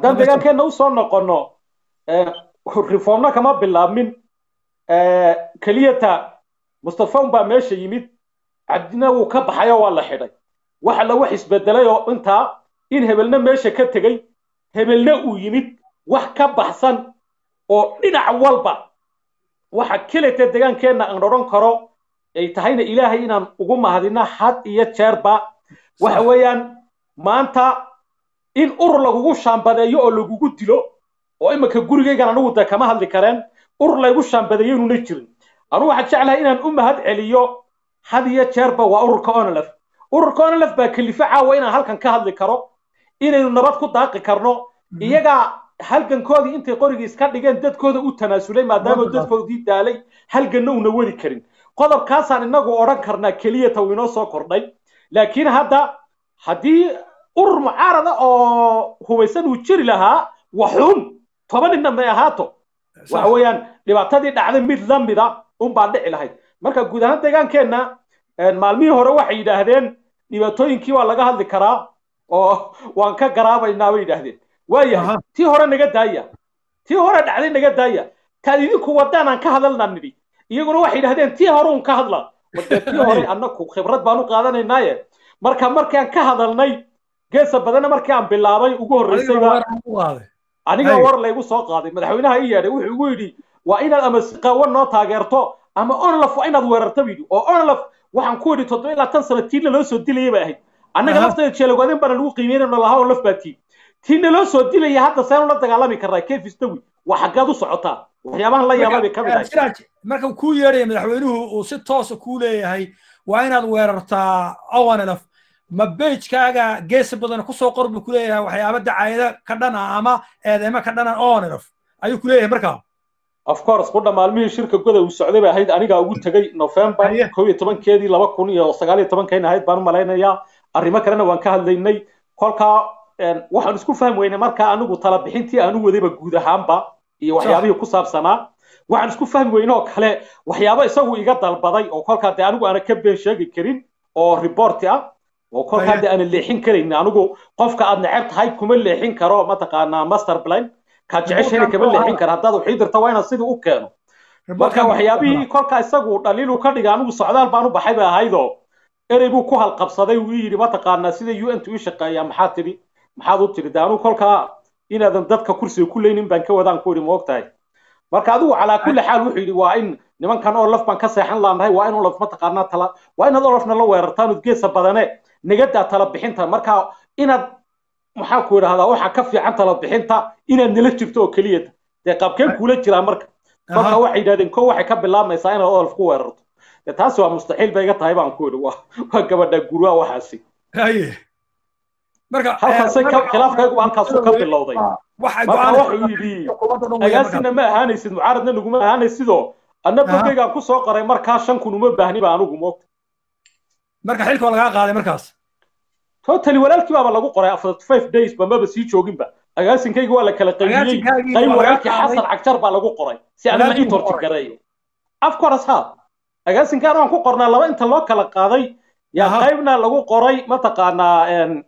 haddaan deegaankeenna usoo noqono reformna kama bilaabmin keliyata mustafa un baa meesha yimid cabdina wuu ka baxayo waa la xidhay waxa la wax isbedelay oo intaa in hebelna meesha ka tegey hebelna uu yimid wax ka baxsan oo dhinac walba waxa keleta deegaankeenna aan odhan karo ay tahayna ilaahay inaan ugu mahadino had iyo jeerba waxa weeyaan maanta in urur lagugu shaambadeeyo oo lagugu dilo oo imika gurigaygan anigu de kama hadli kareen urur laygu shaambadeeyo inuuna jirin anugu waxaan jeclahay inaan u mahad celiyo had iyo jeerba waa ururka onolef ururka onolef baa kelifo caawa inaan halkan ka hadli karo inaynu nabad ku daaqi karno iyagaa halgankoodii intay qorigii iska dhigeen dadkooda u tanaasulay maadaama dadkoodii daalay halganna una wadi karin qodobkaasaan inagu odhan karnaa keliyata uu inoo soo kordhay laakiin hadda haddii urur mucaarada oo hubaysan uu jiri lahaa waxuun toban ninna may ahaato waxa weeyaan dhibaatadii dhacday mid la mida unbaa dhici lahayd marka guud ahaan deegaankeenna maalmihii hore waxay yidhaahdeen dhibaatooyinkii waa laga hadli karaa oo waan ka garaabaynaa bay yidhaahdeen waayahay tii hore naga daaya tii hore dhacday naga daaya taad idinku wadaan aan ka hadalnaa nidhi iyaguna waxay yidhahdeen tii hore un ka hadla wadee tii hore annaku khibrad baan u qaadanaynaaye marka markaan ka hadalnay geesa badanna markii aan bilaabay ugu horreysayba aniga war laygu soo qaaday madaxweynaha i yeedhay wuxuu igu yidhi waa inaad ama si qaawan noo taageerto ama onlaf waa inaad weerarto bu yidhi oo onlaf waxaan ku yidhi toddoba ilaa tan sano tiinna loo soo dilayay bay ahayd annaga lafteeda jeelogwadin baana lagu qiimeynayno lahaa onlaf baa tii tiinna loo soo dilaya hadda seenu la dagaalami karnaa kayf istawi waa xaggaad u socotaa waxyaabahan la yaabay bay ka mid ahay marka kuu yeedhaya madaxweynuhu uu si toosa kuu leeyahay waa inaad weerartaa onlf ma bejkaaga geesi badan kusoo qor buu kuleeyahay waxyaaba dacaayado ka dhan ah ama eedeemo ka dhanan onlf ayuu kuleeyahay markaa of course qudha maalmihii shirka goda uu socday bay ahayd anigaa ugu tegey november kow iyo tobankeedii laba kun iyo sagaal iyo tobankeena ahayd baan u malaynayaa arrimo kalena waan ka hadlaynay kolkaa waxaan isku fahmi weynay markaa anigu tala bixintii aan u wadayba guud ahaanba iyo waxyaabihii ku saabsanaa waxaan isku fahmi weyne oo kale waxyaabo isagu iga dalbaday oo kolkaa dee anigu aana ka been sheegi karin oo reporti ah oo kolkaa dee aana leexin karayn anigu qofka aad neceb tahay kuma leexin karo mataqaanaa master plan kaad jeceshayna kama leexin kara haddaad waxii dirta waa inaad sidii u keeno marka waxyaabihii kolkaa isagu dhaliilu ka dhiga anigu socdaal baan u baxay bay ahaydoo erey buu ku halqabsaday uu yidhi mataqaanaa sida u n t u shaqeeyaa maxaad tidhi maxaad u tidhi de anigu kolkaa inaadan dadka kursiga ku leynin baan ka wadaan ku yidhi ma og tahay marka adigu calaa kulli xaal wuxuu yidhi waa in nimankan oo laf baan ka seexan laanahay waa in olaf mataqaanaa tala waa inaad olafna la weerartaan geesa badane nagadaa tala bixinta marka inaad maxaa ku idhahdaa waxaa ka fiican tala bixinta inaad nala jirto oo keliyata dee qaabkeen kuula jiraa marka marka waxay yidhahdeen ko waxay ka bilaabmaysaa inaad olaf ku weerarto dee taasi waa mustaxiil bay iga tahay baan ku idhi waa waa gabadha gurwaa waxaasi marka halkaasay khilaafkaygu halkaasuu ka bilowday marka wuxuu yidhi agaasina ma ahaanaysid mucaaradna naguma ahaanaysidoo anna bogeygaan ku soo qoray markaa shan kun uma baahni ba anigu moogta marka xilka waa lagaa qaaday markaas totally walaalkii baaba lagu qoray after five days ba maba sii jooginba agaasinkayga waa la kala qaybiyey qayb walaalkii xasan cagjar baa lagu qoray si aan la ii tortigareeyo of course ha agaasinkaan waan ku qornaa laba inta loo kala qaaday yaa qaybna lagu qoray mataqaanaa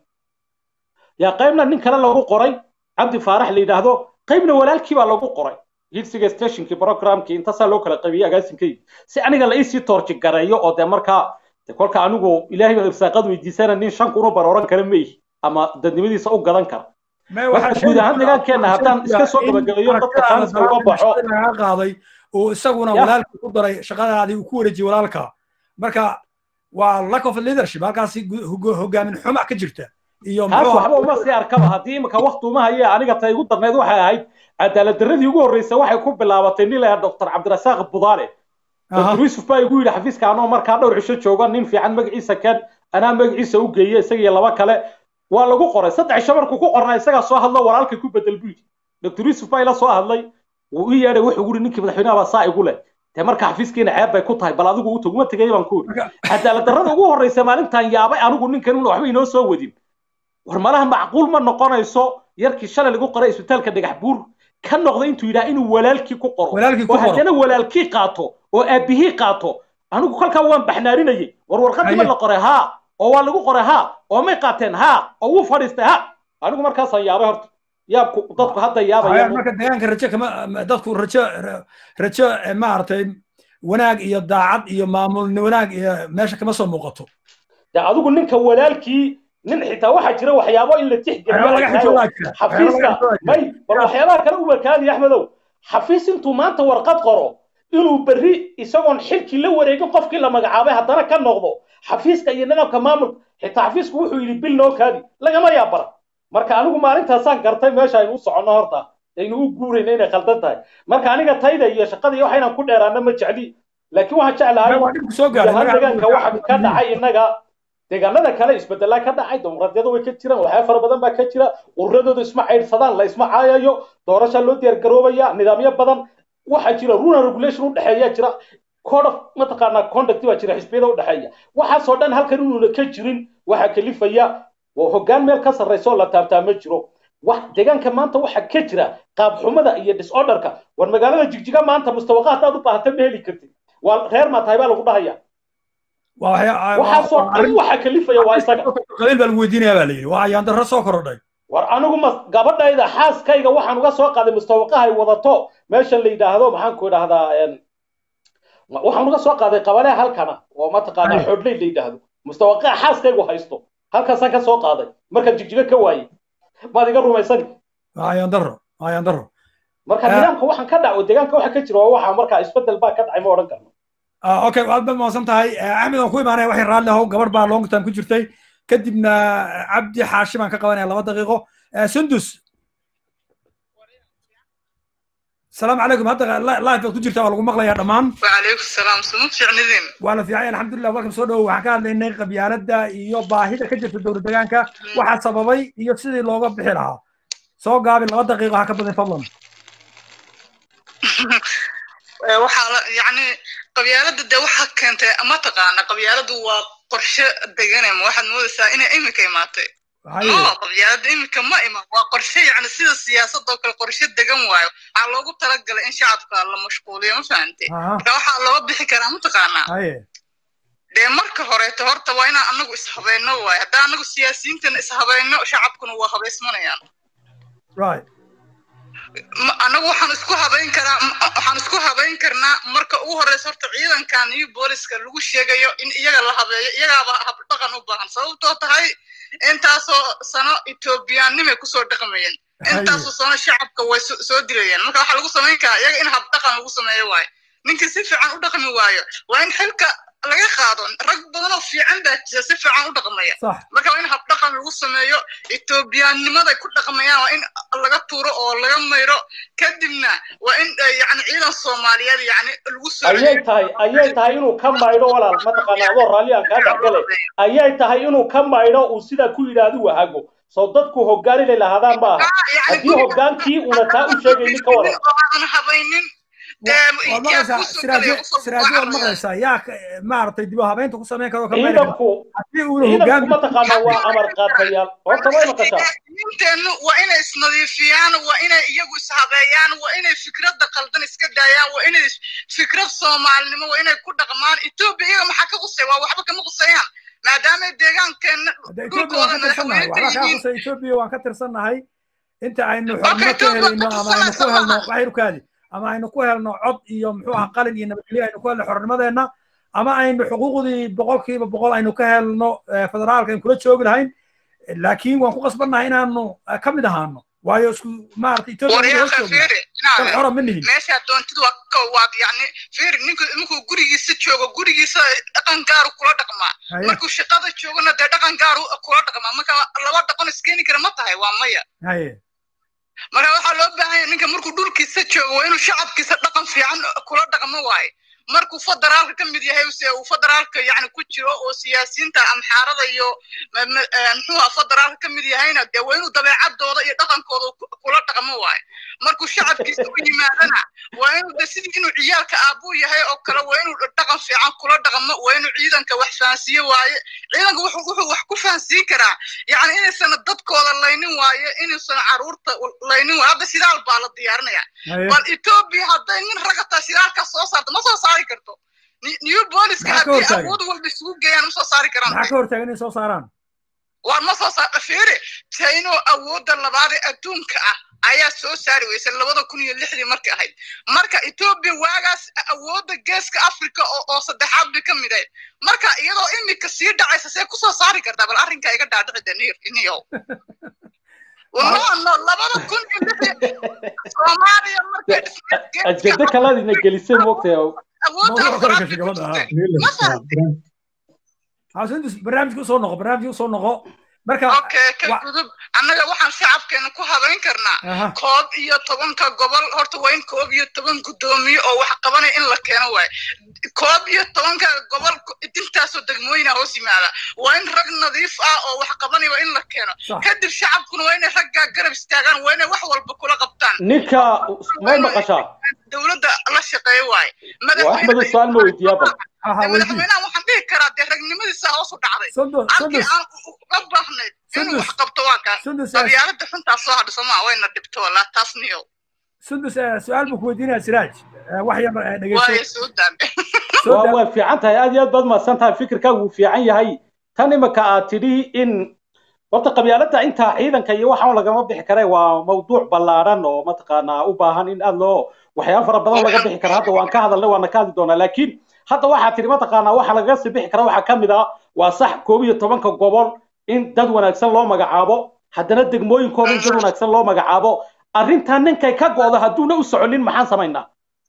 yaa qaybna nin kale lagu qoray cabdi faarax la yidhaahdo qaybna walaalkii baa lagu qoray hilsiga stationkii programkii intaasaa loo kala qaybiyey agaasinkayga si aniga la iisii toorjigareeyo oo dee markaa kolka anigu ilaahay baan irsaaqad weydiisana nin shan kun u bar oran kara meihi ama dadnimadiisa u gadan kara marka guud ahaan deegaankeenna haddaan iska soo gabagabeeyo dadka taaniska uga baxo qaaday oo isaguna walaalkii ku daray shaqadaadii uu ku wareejiyey walaalka marka waa lack of leadership halkaasi hogaamin xuma ka jirta iyo taas waxba uma sii arkaba haddii imika wakti uma haye aniga ta igu darneyd waxay ahayd cadaalad darradii ugu horreysay waxay ku bilaabatay nin lahaa doctor cabdirasaaq budaale doctor yuusuf baa igu yidhi xafiiska anoo markaa dhowr cisho jooga nin fiican magaciisa kan anaa magaciisa u geeye isaga iyo laba kale waa lagu qoray saddex cisho markuu ku qornaa isagaa soo hadlo walaalkay ku bedel buu yidhi doctor yuusuf baa ila soo hadlay wuu ii yeedhay wuxuu yidhi ninkii madaxweynaha baa saa igu leh dee marka xafiiskiina ceeb bay ku tahay bal adigu u taguma tegay baan ku yidhi cadaalad darrada ugu horreysa maalintan yaabay anigu ninkan una waxba inoo soo wadin war malaha macquul ma noqonayso yarkii shalay lagu qoray isbitaalka dhagax buur ka noqday intuu yidhaha inuu walaalkii ku qoro oo haddana walaalkii qaato oo aabihii qaato anigu kolkaa waan baxnaarinayay war warqadiiba la qoray haa oo waa lagu qoray haa oo may qaateen haa oo wuu fadhiistay ha anigu markaasaan yaabay horta yaabku dadku hadda yaabaya marka deegaanka rajo kama dadku rajo rajo maaragtay wanaag iyo daacad iyo maamul wanaag iyo meesha kama soo muuqato de adigu ninka walaalkii nin xitaa waxaa jira waxyaabo in la tixgeliyo xafiiska may bal waxyaabaha kale ubarkaadi axmedow xafiis intuu maanta warqad qoro inuu berri isagoon xilkii la wareegin qofkii la magacaabay haddana ka noqdo xafiiska iyo nidaamka maamulka xitaa xafiisku wuxuu yidhi bil noo kaadi lagama yaabara marka anigu maalintaasaan gartay meesha aynu u soconno horta aynu u guurayna inay khaldan tahay marka aniga tayda iyo shaqada iyo waxaynan ku dheeraana ma jecli laakiin waxaan jeclahay deegaanka waxa ka dhacay innaga deegaanada kale isbedelaa ka dhacay dimuqraadiyada way ka jiraan waxyaaba fara badan baa ka jira ururadooda isma caydhsadaan la isma caayayo doorasha loo diyaargaroobaya nidaamyo badan waxaa jira runa regulation u dhexeeya jira code of mataqaanaa conduct baa jira xisbiyada u dhexeeya waxaasoo dhan halkan inuuna ka jirin waxaa kalifaya waa hoggaan meel ka sarraysa oo la taabtaa ma jiro wax deegaanka maanta waxaa ka jira qaab xumada iyo disorderka war magaalada jigjiga maanta mustawaqa haddaad u baahata ma heli kartid waa reer maa tahay baa lagu dhahaya waxaasoo dhan waxa kalifaya waa isaga qabiil baa lagu weydiinaya baa la yidhi waa ayaan darro soo korodhay war anigu ma gabadhayda xaaskayga waxaan uga soo qaaday mustawaqahay wadato meesha la yidhaahdo maxaan ku idhahdaa waxaan uga soo qaaday qabale halkana oo mataqaanaa xoodley la yidhaahdo mustawaqaha xaaskaygu haysto halkaasaan ka soo qaaday markaan jigjiga ka waayey maad iga rumaysani waa ayaan darro waa ayaan darro marka nidaamka waxaan ka dhaco deegaanka waxa ka jira waa waxa markaa isbedel baa ka dhacay ma odhan karno okay waad ba mahadsan tahay axmed aan ku imaanaya waxay raalli ahow gabar baa long time ku jirtay kadibna cabdi xaashi baan ka qabanaya laba daqiiqo sundus السلام عليكم هذا لايف ku jirta waa lagu maqlayaa dhammaan وعليكم السلام سمو fiicnidin waa la fiicay alxamdulilah welcome soo dhowo waxaan ka hadlaynay qabyaaladda iyo baahida ka jirta dowlad deegaanka waxa sababay iyo sidii looga bixi lahaa soo gaabi laba daqiiqo ha ka badan fadlan waxaa yani qabyaaladda dee waxaa keentay ma taqaana qabyaaladdu waa qorshe deganema waxaad moodaysaa inay iminka imaatay no qabyaaladda iminka ma iman waa qorshe yani sida siyaasadoo kale qorshe degan waayo waxaa loogu talagalay in shacabka la mashquuliyo ma fahante marka waxaa looga bixi karaa ma taqaanaa dee marka horeeto horta waa inaan anagu ishabayno waayo haddaan anagu siyaasiyiintana ishabayno shacabkuna waa habaysmanayaan anagu waxaan isku habayn karaa waxaan isku habayn karnaa marka ugu horeysa horta ciidankan iyo booliska lagu sheegayo in iyaga la habeeyo iyagaaba habdhaqan u baahan sababtoo tahay intaasoo sano etoobiyaannimay kusoo dhaqmayeen intaasoo sano shacabka way soo dilayeen marka waxaa lagu samayn karaa iyaga in habdhaqan lagu sameeyo waayo ninkii si fiican u dhaqmi waayo waa in xilka laga qaado rag badan oo fiican baa jira si fiican u dhaqmaya marka waa in habdhaqan lagu sameeyo etoobiyaannimaday ku dhaqmayaan waa in laga tuuro oo laga mayro kadibna waa in yani ciidan soomaaliyeed yani lagu soo ayay tahay ayay tahay inuu ka maydho walaal mataqaana adoo raalli aan kaa dhexgale ayay tahay inuu ka maydho uu sidaa ku yidhaahdo wahago soo dadku hoggaan inay lahaadaan ma aha haddii hoggaankii una taa u sheegaynin ka waran habaynin siraajyo waad maqlaysaa yaa maaragtay dib u habeynta ku samayn karo ciidanku ciidanku mataqaana waa amar qaatayaal horta way maqashaa inteennu waa inay isnadiifiyaan waa inay iyagu ishabeeyaan waa inay fikradda qaldan iska daayaan waa inay fikrad soomaalinimo waa inay ku dhaqmaan etoobiya iyaga maxaa ka qusay waa waxba kama qusayaan maadaama deegaankeenna dhulkooda madaxweyne etoobiya waan ka tirsannahay inta aynu xornimo ka helayno ama aynu ku helno waxaynu kaadi ama aynu ku helno cod iyo muxuu aha qalin iyo nabadgelyo aynu ku helno xornimadeenna ama aynu xuquuqdii boqolkiiba boqol aynu ka helno federaalka aynu kula joogi lahayn laakiin waan ku qasbannahay inaanu ka mid ahaano waayo isku maarata etoobiya ma nihin meesha doontid waad yani fiiri ninku ninkuu gurigiisa joogo gurigiisa dhaqan gaaru kula dhaqmaa markuu shaqada joogona dee dhaqan gaaru kula dhaqmaa marka laba dhaqan iskeeni kara ma tahay waa maya marka waxaa loo baahan yahay ninka markuu dhulkiisa joogo waa inuu shacabkiisa dhaqan fiican kula dhaqmo waaye markuu federaalka ka mid yahay se uu federaalka yani ku jiro oo siyaasiyiinta amxaarada iyo muxuuha federaalka ka mid yahayna dee waa inuu dabeecadooda iyo dhaqankooda kula dhaqmo waaye markuu shacabkiisa u yimaadana waa inuu de sidii inuu ciyaalka aabuu yahay oo kale waa inuu dhaqan fiican kula dhaqmo waa inuu ciidanka wax fahansiiye waaye ciidanka wuxuu wax ku fahansiin karaa yani inaysan dadkooda laynin waaye inaysan caruurta laynin waaye hadda sidaal baa la diyaarinaya bal etoobiya hadday nin ragataa sidaalka soo saarto ma soo saari karto new booliska haddii awood walba isugu geeyaan ma soo saari karaan maxaa ka hortaagan inay soo saaraan waan ma soo saar fiiri chino awoodda labaad ee adduunka ah ayaa soo saari weysay labada kun iyo lixdii markay ahayd marka etoobiya waagaas awoodda geeska africa oo oo saddexaad bay ka mid ahayd marka iyadoo imika sii dhacaysa see kusoo saari kartaa bal arrinka iga dhaadhici de niyow no no labada kun iyo lixdii soomaaliya markay dhismeed ajado kalaadina gelisay moogtay awoodda Mawduuc kale afraad gashay gabadha, bay ah. ku ma fahamtay xaasindus barnaamijka usoo noqo barnaamijka usoo noqo marka okay ka wa- gudub annaga waxaan shacabkeena ku habayn karnaa aha koob iyo tobanka gobol horta waa in koob iyo toban guddoomiye oo wax qabanaya in la keeno waaye koob iyo tobanka gobol dintaasoo degmooyina hoos yimaada waa in rag nadiif ah oo wax qabanaya waa in la keeno Sax. kadib shacabkuna waa inay raggaa garab istaagaan waa inay wax walba kula qabtaan ninka may maqashaa dowladda la shaqeeyo waaye waa axmed usaal ma weydiiyaa bal aha weydii madaxweynaha waxaan dhihi karaa dee ragnimadiisa hoos u dhacday sundus halkii sundus aan uga baahnayd inuu Sundus. wax qabto waa kaa sundus qabyaalada xuntaa soo hadhiso maa wayna dhibto walaa taas niyow sundus su-aal buu ku weydiinaya siraaj Eh, wax yar eh, waayo dhegeyso soo daame soo waa daa- waa fiican tahay aad iyo aad baad mahadsan tahay fikirkaagu wuu fiican yahay tan imika aad tidhi in horta qabyaalada intaa ciidanka iyo waxaan lagama bixi kare waa mawduuc ballaaran oo mataqaanaa u baahan in aad loo waxyaabo fara badan laga bixi kara hadda waan ka hadalnay waana ka hadli doonaa laakiin hadda waxaa tidhi mataqaanaa waxa lagaga sii bixi kara waxaa ka mid ah waa sax koob iyo tobanka gobol in dad wanaagsan loo magacaabo haddana degmooyinkooda in dad wanaagsan loo magacaabo arrintan ninkay ka go'do hadduuna u soconin maxaan samaynaa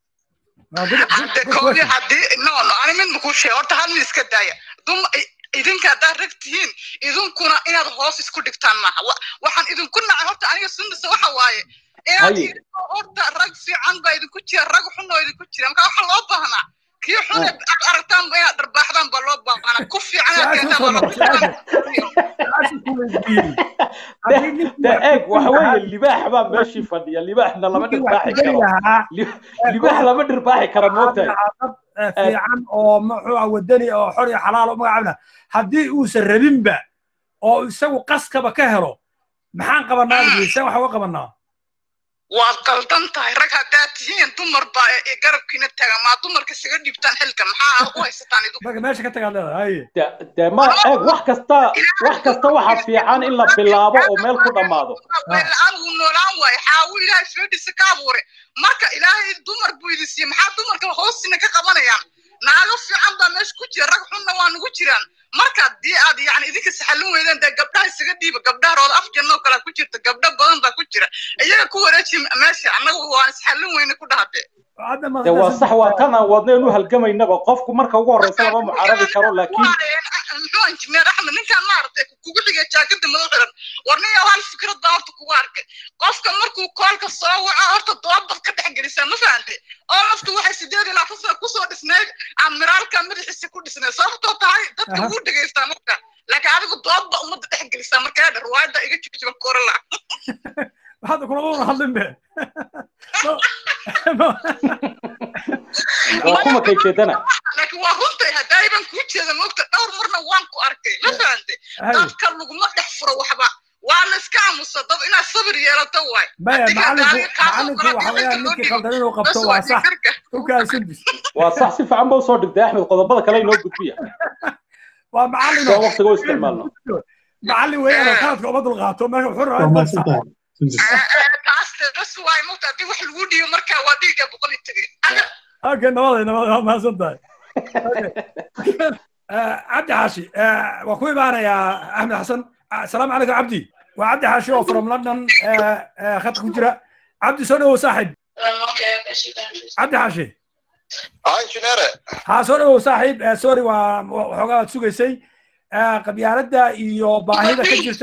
Ah, good- good- hadde good koodii question. haddii no no ani mid makuu sheeg horta hal mid iska daaya dum idinka haddaad rag tihiin idinkuna inaad hoos isku dhigtaan maaha Wa- waxaan idinku nacay horta aniga sunnasa waxa waaye inaad Haye. idinko horta rag fiican baa idinku jira rag xun oo idinku jira marka waxa loo baahnaa kii xun ee aad aragtaan ba inaad dharbaaxdaan baa loo baahnaa ku fiican inaad Su-aasha keentaan soo baa loo noqo, su-aasha. baahnaa Su-aasha ku weydiiyey. Haddii ninkii de wax eeg ku waxa lahaa- weeye libaax baa meeshii fadhiya libaaxna lama ninkii wax dhirbaaxi ku geli karo lahaa Li- libaax lama dhirbaaxi karo moogtahay dad eh, fiican oo muxuu ah wadani oo xor iyo xalaal u magacaabna haddii uusan rabinba oo isagu qaskaba ka helo maxaan qabanaa dhegeysan waxa uga qabanaa waad qaldan tahay rag haddaad tihiin dumar baa ee garabkiina taagan maa dumarka isaga dhiibtaan xilka maxaa u haysataan idinku marka meesha ka tagaad leedahay haye de de ma eeg wax kasta wax kasta waxaa fiican in la bilaabo oo meel ku dhammaado la-aan wuu noolaan waaye xaawu ilaahay feedhisa ka abuure marka ilaahay dumar buu idin siiyey maxaa dumarka hoosina ka qabanayaan naago fiican baa meesha ku jira rag xunna waa nagu jiraan marka haddii aad yani idinka saxalin weydaan dee gabdhaha isaga dhiiba gabdhaha rooda af jannoo kale ku jirta gabdho badan baa ku jira iyaga ku wareeji meesha annagu waan isxalin weyne ku dhahate hadda ma de waa sax waa tan aan wadna inu halgamaynaba qofku marka ugu horreysa lama mucaarabi karo laakiin muxuu injineer axmed ninkaan maaragtay kugu xigay jaakada madax xiran war nin yow hal fikrad baan horta kugu arkay qofka markuu koolka soo waco horta doobad ka dhex gelisaa ma fahante oo naftu waxay sideed ilaa afar sano kusoo dhisnayd amiraalka madaxiisa ku dhisnayd sababtoo tahay dadka Aha. wuu dhegaystaa marka laakiin adigu doobba ummadda dhex gelisaa markaa dher waayada iga joojiba korala hadda kuna una hadlin be waa kuma kay jeedana laakiin waa runtay haddaay baan kuu jeeda moogta dhowr marna waan ku arkay ma fahante Haye. dadka laguma dhex furo waxba waa la iska aamusa dad inaad sabir yeelato waay maya Adiga macalinku gaari kaasoo macalinku kale waxa hadii weeyaan loo ninkii dhigo, qaldan inuu qabto bas waa waa sax fikirka. dhulkaa sundis waa sax si fiican ba usoo dhigtay axmed qodobada kale inoo gudbiya waa macalin soo waqtiga u isticmaalno macalin weeyaan oo qaladka uma dulqaato marka wuxuu rabaa waa in mahadsan tahay Sundus. taas dee bas waay moogta haddii wax lagu dhiibo markaa waa dhiigga boqol iyo tegey okay nabaday nabaday waa mahadsan tahay Okay. Eh, cabdi xaashi eh, waa ku imaanayaa axmed xasan asalaamu calaykum cabdi waa cabdi xaashi oo from london eh, eh, khadka ku jira cabdi soo dhawow saaxib cabdi xaashi ها انجينير haa soo dhawow saaxiib Eh, sorry waa waxoogaa waad sugaysay Eh, qabyaaladda iyo baahida ka jirta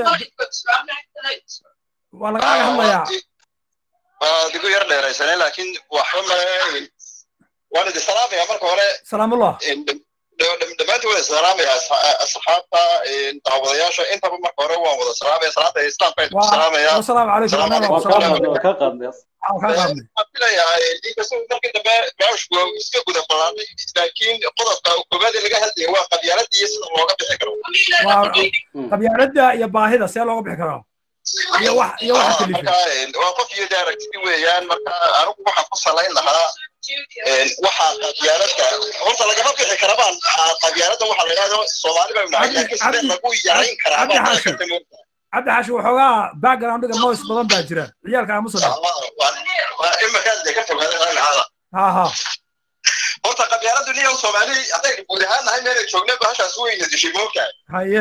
waa lagaaga hadlayaa digu yar dheeraysanay laakiin waxba ma waan idin salaamayaa marka hore salaamullah dhammaantiin waan idin salaamayaa asxaabta daawadayaasha intaba marka hore waan wada salaamaya salaanta islaamka idinku salaamayaa wasalaamu calaykum Salaam annaga waan waa kaa salaam qaadnay waan kaa qaadnay waan kaa qaadnay waxaan filayaa inkastoo markii dambe gaashku iska guda balaanay laakiin qodobka koobaad ee laga hadlaya waa qabyaaladda iyo sida looga bixi karo waa qabyaaladda iyo baahida see looga bixi karaa iyo wax iyo waxa Ah, kalifa marka waa qof iyo de aragtidi weeyaan marka anigu waxaan ku salayn lahaa waxaa qabyaaladka horta lagama bixi karabaan qabyaaladda waxaa la yidhahdo soomaali baa nahay laakiin sidee lagu yarayn karaa baa cabdi xaashi waxoogaa backgroundiga noise badan baa jira ciyaalka aamusa imakaan dee ka fogaadaan ha ha horta qabyaaladu niyo soomaali haddaynu guud ahaan nahay meelay joogna bahashaas weyna dishay moogtahay haye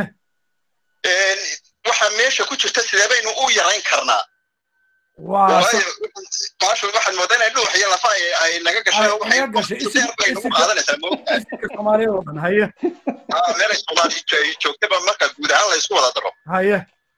waxaa meesha ku jirta sidee baynu u yarayn karnaa waa baashu waxaad moodaa inay dhuux iyo lafa ay naga gashay oo waxay naga gashay deer bay nagu qaadanaysaa moogtahay isinka soomaaliyeed oo dhan haye meelay soomaali ay joogtaba marka guud ahaan la isku wada daro haye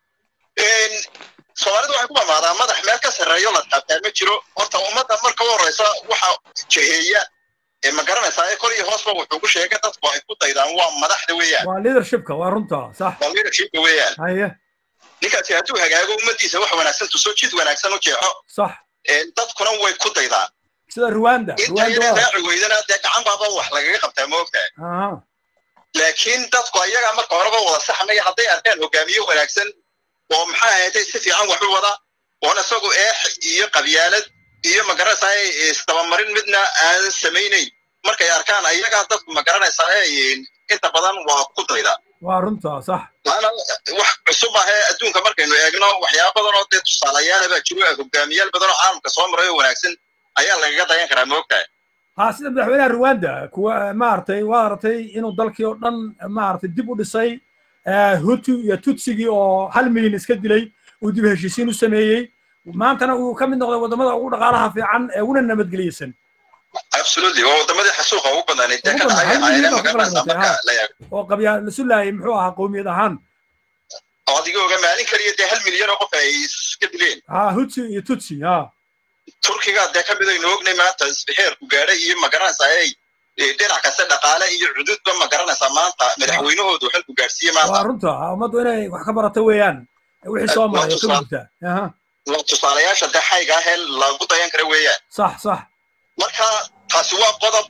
soomaalidu waxay ku mamaadaa madax meel ka sarreeyo la taabtaa ma jiro horta ummadda marka u horreysa waxa jeheeya ma garanaysaa ee kor iyo hoosba wuxuu ku sheegay dadku ay ku daydaan waa madaxda weeyaan waa leadershipka waa runta sax waa leadershipka weeyaan haye ninkaasi hadduu hagaago ummaddiisa wax wanaagsan tuso jid wanaagsan u jeexo sax dadkuna way ku daydaan sida ruwanda inta yara raaci weydana dee gacan baaba wax lagaga qabtaa ma ogtahay aha laakiin dadku ayaga marka horeba wada saxmaya hadday arkaan hogaamiye wanaagsan oo maxaa ahaatay si fiican wax u wada oon isagu eex iyo qabyaalad iyo magaranaysaa isdabamarin midna aan samaynayn markay arkaan ayagaa dadku magaranaysaa inta badan waa ku dayda waa runta sax maana wax cusub ahee adduunka markaynu eegno waxyaaba badan oo dee tusaalayaala baa jiro hogaamiyaal badan oo caalamka soo maray oo wanaagsan ayaa lagaga dayan karaa moogtahay ha sida madaxweynaha ruwanda kuwa maaragtay waa aragtay inuu dalkii oo dhan maaragtay dib u dhisay hutu iyo tutsigii oo hal milyan iska dilay uu dib heshiisiin u sameeyey maantana uu ka mid noqday waddamada ugu dhaqaalaha fiican ee una nabadgeliyeysan absolutely waa wadamadii xasuuqa ugu badnaanay dee ka Ugu dhacay badnaa, hal milyan ahaayeen oo ka magaranaysaa badan marka tahay, la eego oo qabyaa la sulaayay muxuu ahaa qowmiyad ahaan oo adiga oga maalin kaliya dee hal milyan oo qof ay iska dileen ha hutsi iyo tutsi ha turkiga dee ka mid aynu ognay maanta isbixeerku gaadhay iyo magaranaysaa ay dhinac kasta dhaqaale iyo cududba magaranaysaa maanta madaxweynahoodu xilku gaadhsiiye waa maanta runta ummaddu inay wax ka barato weeyaan wixii soo maray oo ka gudubta aha waa tusaalayaasha dee xayga ah ee lagu dayan kara weeyaan sax sax marka taasi waa qodob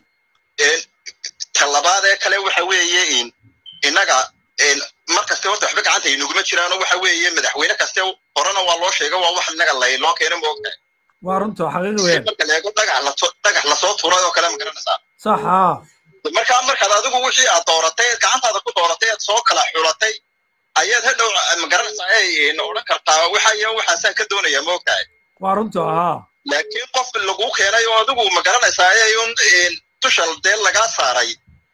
talabaad ee kale waxa weeye innaga mar kaste horta waxba gacanta inaguma jiraano waxa weeye madaxweyne kaste horena waa loo sheega waa wax innaga lay loo keena moogtahay waa runta xaqiiqi weeyaan marka la eego dhagax laso dhagax lasoo tuuray oo kale ma garanaysaa sax ha markaa markaad adigu wixii aad dooratay eed gacantaada ku dooratay eed soo kala xulatay ayaad hadhow ma garanaysaa ay odhan kartaa waxa iyo waxaasaan ka doonaya moogtahay waa runta ha laakiin qof lagu keenay oo adigu ma garanaysaa ayun dusha dee lagaa saaray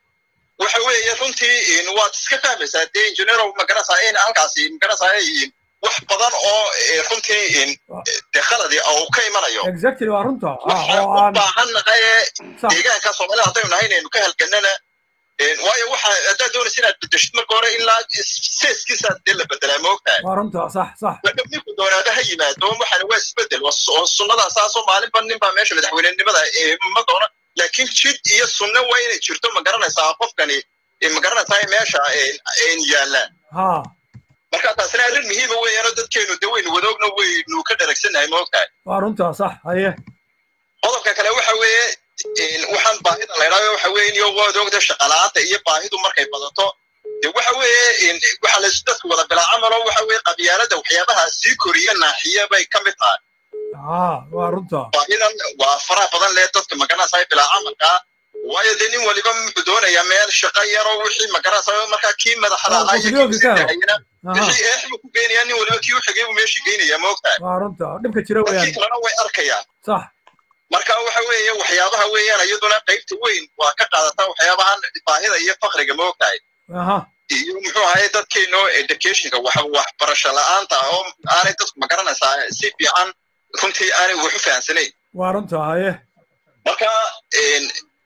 waxa weeye runtii waad iska fahmaysaa dee injineerow ma garanaysaa in halkaasi ma garanaysaa wax badan oo runtii dee khaladi oo ka imanayo exactly waa runta ah waxaan oo u aan baahan nahay sax deegaanka soomaalida haddaynu nahay inaynu ka halganana waayo waxa haddaad doonaysa inaad bedeshid marka hore ilaa seeskiisa dee la bedelaa ma ogtahay waa runta sax sax marka ninku doonaada ha yimaado waxaan waa isbedel waa su- oo sunnadaa saasoo maalinba ninbaa meesha madaxweynenimada eh, ma doona laakiin jid iyo sunno waa inay jirto ma garanaysaa qofkani eh, ma garanaysaa meesha eh, eh, yaallaan ha marka taasina arrin muhiima weeyaanoo dadkeenu de waynu wadoogna waynu ka dharagsannahay ma ogtahay waa runta sax haye qodobka kale waxa weeye een, waxaan baahida la idhahdo waxa weeye iyo waad ogda shaqalaanta iyo baahidu markay badato de waxa weeye een, waxa la dadku wada bilaa camalo waxa weeye qabyaalada waxyaabaha sii koriya naaxiya bay ka mid tahay ha waa runta baahidan waa faraha badan leh dadka magaranaysaa bilaa camalka waayo dee nin waliba muxuu doonayaa meel shaqo yaroo wixii magaranaysaa markaa kii madaxda Ah, ahaa iyo qofkii kii oo kale. madaxayna aha wixii eex buu ku geynayaa nin waliba kii u xigay buu meeshii geynayaa ma ogtahay waa runta dhibka jira dadkii weeyaan kalena way arkayaan sax marka waxa weeye waxyaabaha weeyaan iyaduna qaybta weyn waa ka qaadataa waxyaabahan baahida iyo fakriga ma ogtahay aha iyo muxuu ahaye dadkeeno educationka wax waxbarasho la'aanta ah oo aanay dadku ma garanaysaa si fiican runtii aanay wax u fahansanayn waa runta haye marka een,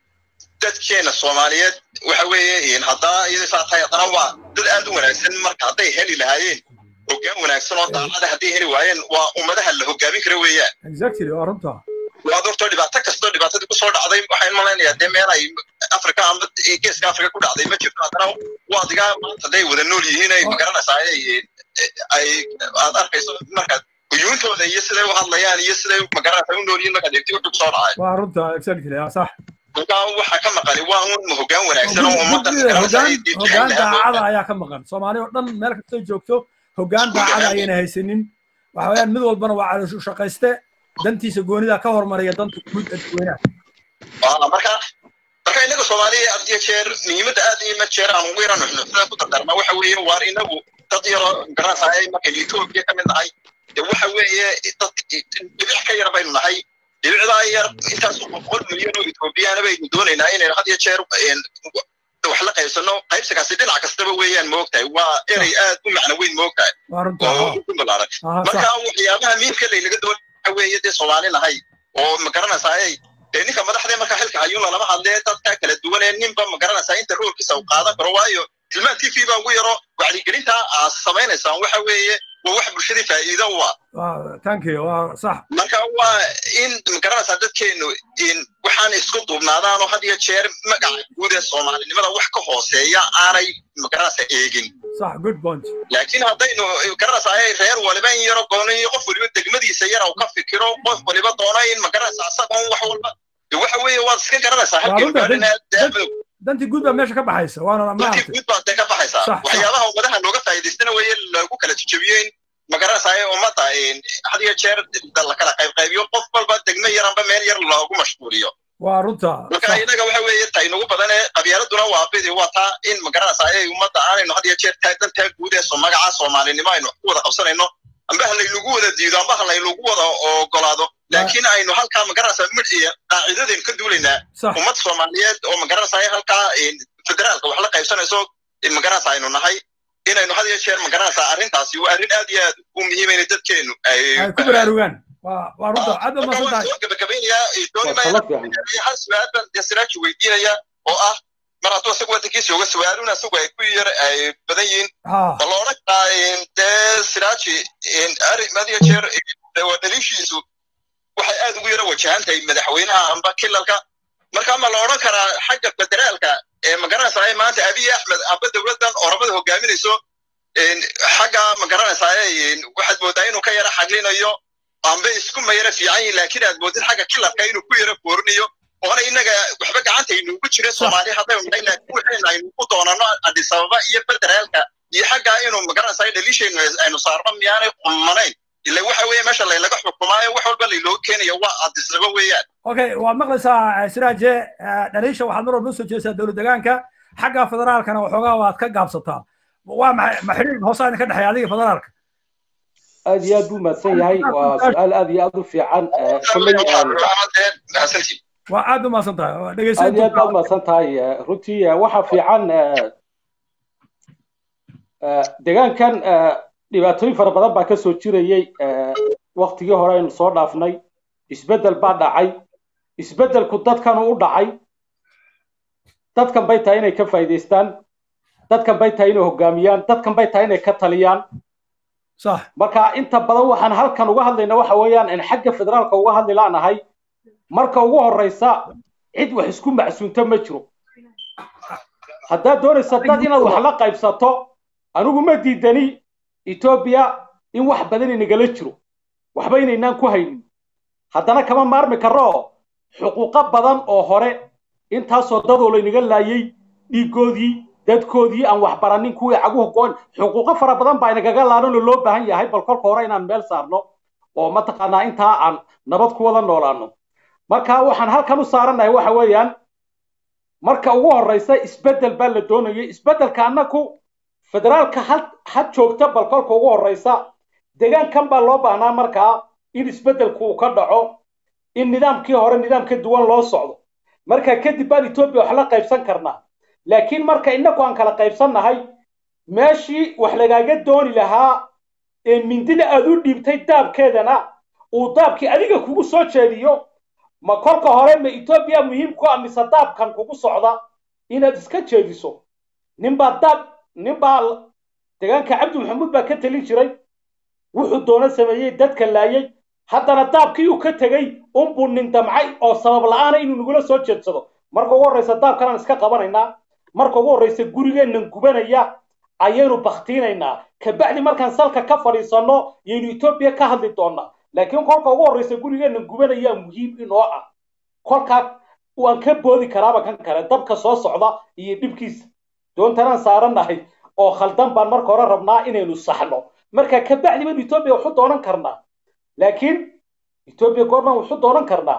dadkeena soomaaliyeed waxa weeye een, haddaa iyada saa tahay haddana waa dad aad u wanaagsan marka hadday heli lahaayeen hoggaan wanaagsan oo daacada hadday heli waayeen waa ummadaha la hoggaamin kara weeyaan exactly waa runta waad horta dhibaato kastoo dhibaatadii kusoo dhacday waxaan malaynayaa dee meel ay afrika ama geeska afrika ku dhacday ma jirto haddana waadigaa maanta hadday wada nool yihiin ay magaranaysaa ay ay aad arkayso markaad guyuuntooda iyo siday u hadlayaan iyo siday magaranaysaa u nool yihiin markaad eegti wuxuu kusoo dhacay waa runta exactly ah, sax markaa waxaa ka maqani waa un hoggaan wanaagsan oo ummadda Guddiga magaranaysaa ay hoggaan jecel hoggaan lahaa daacada ayaa ka maqan soomaali oo dhan meel kastay joogto hoggaan daacada ayayna haysanin waxa weeyaan mid walbana waa calooshu shaqayste dantiisa goonida ka hormariya danta guud ee dadweynaha marka marka inaga soomaaliya had iyo jeer muhiimadda aad iyo ma jeer aan ugu yaran nuxnuxda ku dardarna waxa weeye waar inagu dad yaroo garanaysaay markaynu etoobiya ka mid nahay de waxa weeye dad dhibic ka yar baynu nahay dhibicdaa yar intaas boqol milyan oo etoobiyaana baynu doonaynaa inaynu had iyo jeer wax la qaybsano qaybsigaasi dhinac kastaba weeyaan moogtahay waa erey aad u macno weyn moogtahay oo ku balaaran marka waxyaabaha miimka laynaga doon waxa weeye dee soomaali nahay oo ma garanaysaay dee ninka madaxdee marka xilka hayuuna lama hadlee dadka kala duwan ee ninba ma garanaysaa inta roolkiisa uu qaadan karo waayo tilmaan t v baa ugu yaro wacyigelinta aad samaynaysaan waxa weeye waa wax bulshadii faa'iido u ah marka waa in magaranaysaa dadkeenu in waxaan isku duubnaadaan oo had iyo jeer magaca guud ee soomaalinimada wax ka hooseeya aanay magaranaysaa eegin laakiin haddaynu garanaysaa reer waliba in yaro goono iyo qof waliba degmadiisa yara uu ka fikiro qof waliba doono in magaranaysaa asagoon wax walba waxa weeye waad iska garanaysaa halkii dantii guud baa meesha ka baxaysa waana dantii guud baa dee ka baxaysaa waxyaabaha ummadaha looga faa'iidaystana weeye lagu kala jejebiyo in magaranaysaa ummadda had iyo jeer la kala qaybqaybiyo qof walba degmo yaranba meel yar loogu mashquuliyo waa runta marka inaga waxa weeye taynugu badan ee qabyaaladuna waa bidi waa taa in magaranaysaa ay ummadda aanaynu had iyo jeer dantaa guud ee magaca soomaalinimo aynu ku wada qabsanayno amba halaynagu wada diido amba halaynagu wada ogolaado laakiin aynu halkaa magaranaysaa mid iyo qaacidadaynu ka duulaynaa ummad soomaaliyeed oo magaranaysaa halkaa federaalka wax la qaybsanayso magaranaysaa aynu nahay inaynu had iyo jeer magaranaysaa arrintaasi waa arrin aad iyo aad u muhiima inay dadkeenu ay ku baraarugaan waa runta aad baa masan tahay gabagabeynayaa doonimaya hal su-aal baan dee siraaji weydiinaya oo ah mar hadduu isagu waddankiisa uga su-aaluna isagu ay ku yar ay badan yihiin ma la odhan karaa dee siraaji had iyo jeer waa dhaliishiisu waxay aad ugu yara wajahan tahay madaxweynaha amba kilalka marka ma la odhan karaa xagga federaalka ee magaranaysaa maanta abiy axmed amba dowladdan oramada hogaaminayso xagga magaranaysaa waxaad moodaa inuu ka yara xaglinayo amba isku mayara fiican yihin laakiin aad moodid xagga kilalka inuu ku yara foorinayo oona inaga waxba gacantaynu ugu jira soomaali haddaynu nahay laakiin waxaynu aynu ku doonano addis ababa iyo federaalka iyo xaggaa inuu magaranaysaa dhaliishaynu aynu saarno miyaanay qumanayn ila waxa weeye meesha laylaga xukumaayo wax walba laylooga keenayo waa addisnimo weeyaan okay waad maqlaysaa siraaje dhaliisha waxaad mar walba usoo jeesaa dowlad degaanka xagga federaalkana waxoogaa waad ka gaabsataa waa maxay ma xiriir hoosaa idinka dhexeeya adiga federaalka aad iyo aad buu mahadsan yahay waa su-aal aad iyo aad u fiican kolley waa aad u mahadsan tahay aad iyo aad baad mahadsan tahay runtii waxa fiican degaankan dhibaatooyin fara badan baa ka soo jirayey waktigii hore aynu soo dhaafnay isbeddel baa dhacay isbeddelku dadkan u dhacay dadkan bay tahay inay ka faa'iidaystaan dadkan bay tahay inay hoggaamiyaan dadkan bay tahay inay ka taliyaan marka inta badan waxaan halkan uga hadlayna waxa weeyaan in xagga federaalka uga hadli laanahay marka ugu horreysa cid wax isku macsuunto ma jiro haddaad doonaysa dad inaad wax la qaybsato anigu ma diidani etoobiya in wax badan inagala jiro waxba inaynaan ku haynin haddana kama maarmi karro xuquuqo badan oo hore intaasoo dadoo laynaga laayay dhiiggoodii dadkoodii aan wax baranin kuwii caguhu goon xuquuqo fara badan baa inagaga laalanoo loo baahan yahay bal kolka hore inaan meel saarno oo mataqaanaa intaa aan nabad ku wada noolaano marka waxaan halkan u saarannahay waxa weeyaan marka ugu horreysa isbeddel baa la doonayay isbeddelka annaku federaalka had joogta bal kolka ugu horreysa degaankan baa loo baahnaa markaa in isbeddelku uu ka dhaco in nidaamkii hore nidaam ka duwan loo socdo marka kadib baan etoobiya wax la qaybsan karnaa laakiin marka innagu aan kala qaybsannahay meeshii wax lagaaga dooni lahaa ee mindida aad u dhiibtay daabkeedana uu daabkii adiga kugu soo jeediyo ma kolka hore ma etoobiya muhiim ku ah mise daabkan kugu socda inaad iska jeediso ninbaa daab ninbaa degaanka cabdi maxamuud baa ka telin jiray wuxuu doono sameeyey dadka laayay haddana daabkii uu ka tegey unbuu nin damcay oo sabab la'aana inuu nagula soo jeedsado marka ugu horreysa daabkanaan iska qabanaynaa marka ugu horreysa gurigeennan gubanaya ayaynu baktiinaynaa kabacdi markaan salka ka fadhiisanno yaynu etoobiya ka hadli doonnaa laakiin kolka ugu horreysa gurigeennan gubanayaa muhiim inoo ah kolkaa waan ka boodi karaaba kan kale dabka soo socda iyo dhibkiisa doontanaan saarannahay oo khaldan baan marka hore rabnaa inaynu saxno marka kabacdi baynu etoobiya waxu doonan karnaa laakiin etoobiya goormaan waxu doonan karnaa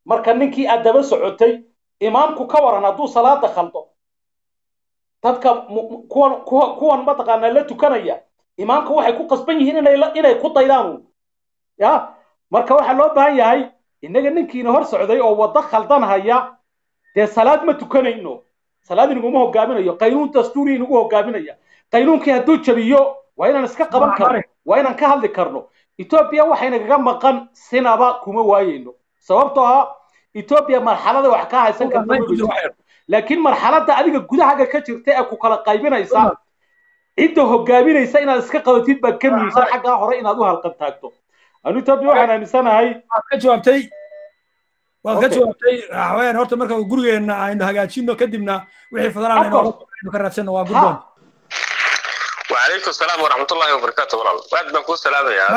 marka ninkii aad daba socotay imaamku ka waran hadduu salaada khaldo dadka kuwan kuwan mataqaanaa la tukanaya imaamka waxay ku qasban yihiin inay inay ku daydaan ya marka waxaa loo baahan yahay innaga ninkiina hor socday oo waddo khaldan haya dee salaad ma tukanayno salaad inaguma hogaaminayo qaynuun dastuuri inagu hogaaminaya qaynuunkii hadduu jabiyo waa inaan iska qaban karno waa inaan ka hadli karno etoobiya waxaynagaga maqan sinaba kuma waayeyno sababtoo ah etoobiya marxalada wax ka haysan karta laakiin marxaladda adiga gudahaaga ka jirta ee ku kala qaybinaysa cidda hogaaminaysa inaad iska qabatid baa ka muhiimsan xaggaa hore inaad u halqan taagto anu etoobiya waxaan aaminsanahay ka jawaabtay waad ka jawaabtay waxaweyaan horta marka gurigeenna aynu hagaajino kadibna wixii federal aynu ka raadsanno waa guddoon وعليكم السلام ورحمة الله وبركاته والله بعد ما نكون سلام يا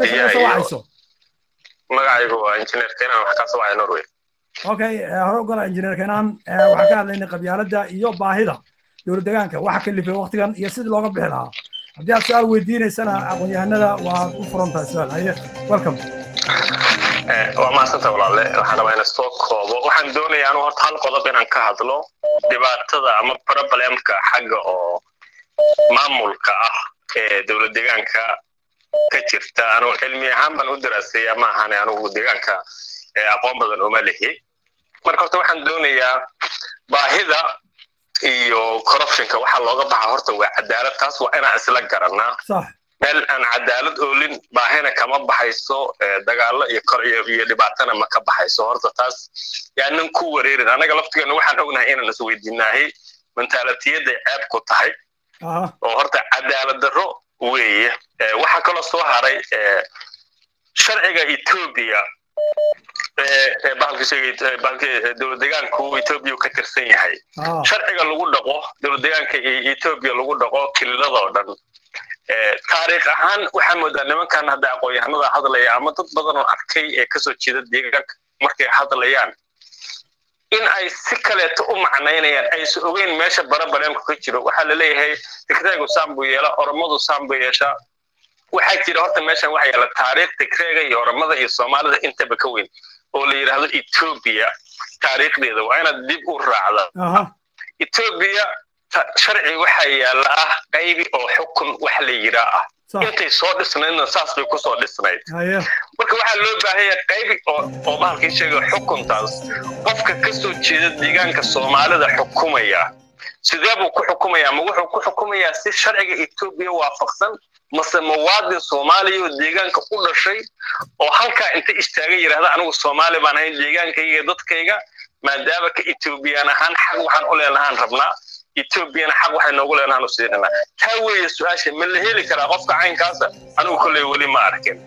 magacaygu waa injineer kenan wax ka soo norway okay hore ugola injineer kenan waxaan ka hadlaynay qabyaaladda iyo baahida dowlad deegaanka waxa kalifay waqtigan iyo sidii looga bixi lahaa haddii aad su-aal weydiinaysana aqoon-yahanada waa u furan tahay su-aal haye welcome waa mahadsanta walaale waxaan rabaa inaan soo koobo waxaan doonayaa anu horta hal qodob inaan ka hadlo dhibaatada ama problemka xagga oo maamulka ah ee dowlad deegaanka ka jirta anugu cilmi ahaan baan u daraasaya ma ahane anugu deegaanka aqoon badan uma lihi marka horta waxaan doonayaa baahida iyo corruptionka waxaa looga baxa horta waa cadaalad taas waa inaan isla garanaa meel aan cadaalad oolin baahina kama baxayso dagaalo iyo kor iyo dhibaatana ma ka baxayso horta taas yaanan ku wareerin anaga laftigeena waxaan ognahay inaan isweydiinaahay mentaalitiyaday ceeb ku tahay oo horta cadaalad darro weeye waxaa kaloo soo haray sharciga etoobiya dowlad deegaanku etoobiya ka tirsan yahay sharciga lagu dhaqo dowlad deegaanka etoobiya lagu dhaqo kililadoo dhan taariikh ahaan waxaa moodaa nimankan hadda aqoon-yahanada hadlaya ama dad badan oo arkay ee kasoo jeeda deegaanka markay hadlayaan in ay si kaleeto u macnaynayaan aysan ogeyn meesha barabaleemka ka jiro waxaa la leeyahay tigreegu saan buu yeela oromadu saan buu yeeshaa waxaa jira horta meeshan waxaa yaala taariikh tigreega iyo oromada iyo soomaalida intaba ka weyn oo la yidhaahdo etoobiya taariikhdeeda waa inaad dib u raacda etoobiya sharci waxaa yaala ah qaybi oo xukun wax la yiraa ah intay soo dhisnaydna saas bay kusoo dhisnayd marka waxaa loo baahanya qaybi oo bahalkii sheega xukuntaas qofka ka soo jeeda deegaanka soomaalida xukumaya sidee buu ku xukumayaa ma wuxuu ku xukumayaa si sharciga etoobiya waafaqsan mase muwaadin soomaaliya oo deegaanka u dhashay oo halkaa inta istaaga yidhahda anigu soomaali baan ahayn deegaankayga iyo dadkayga maadaama ka etoobiyaan ahaan xaq waxaan u leenahaan rabnaa etoobiyana xaq waxay noogu leenahaan u siinanaa taa weeye su-aasha ma la heli karaa qofka caynkaasa anigu kolley weli ma arkin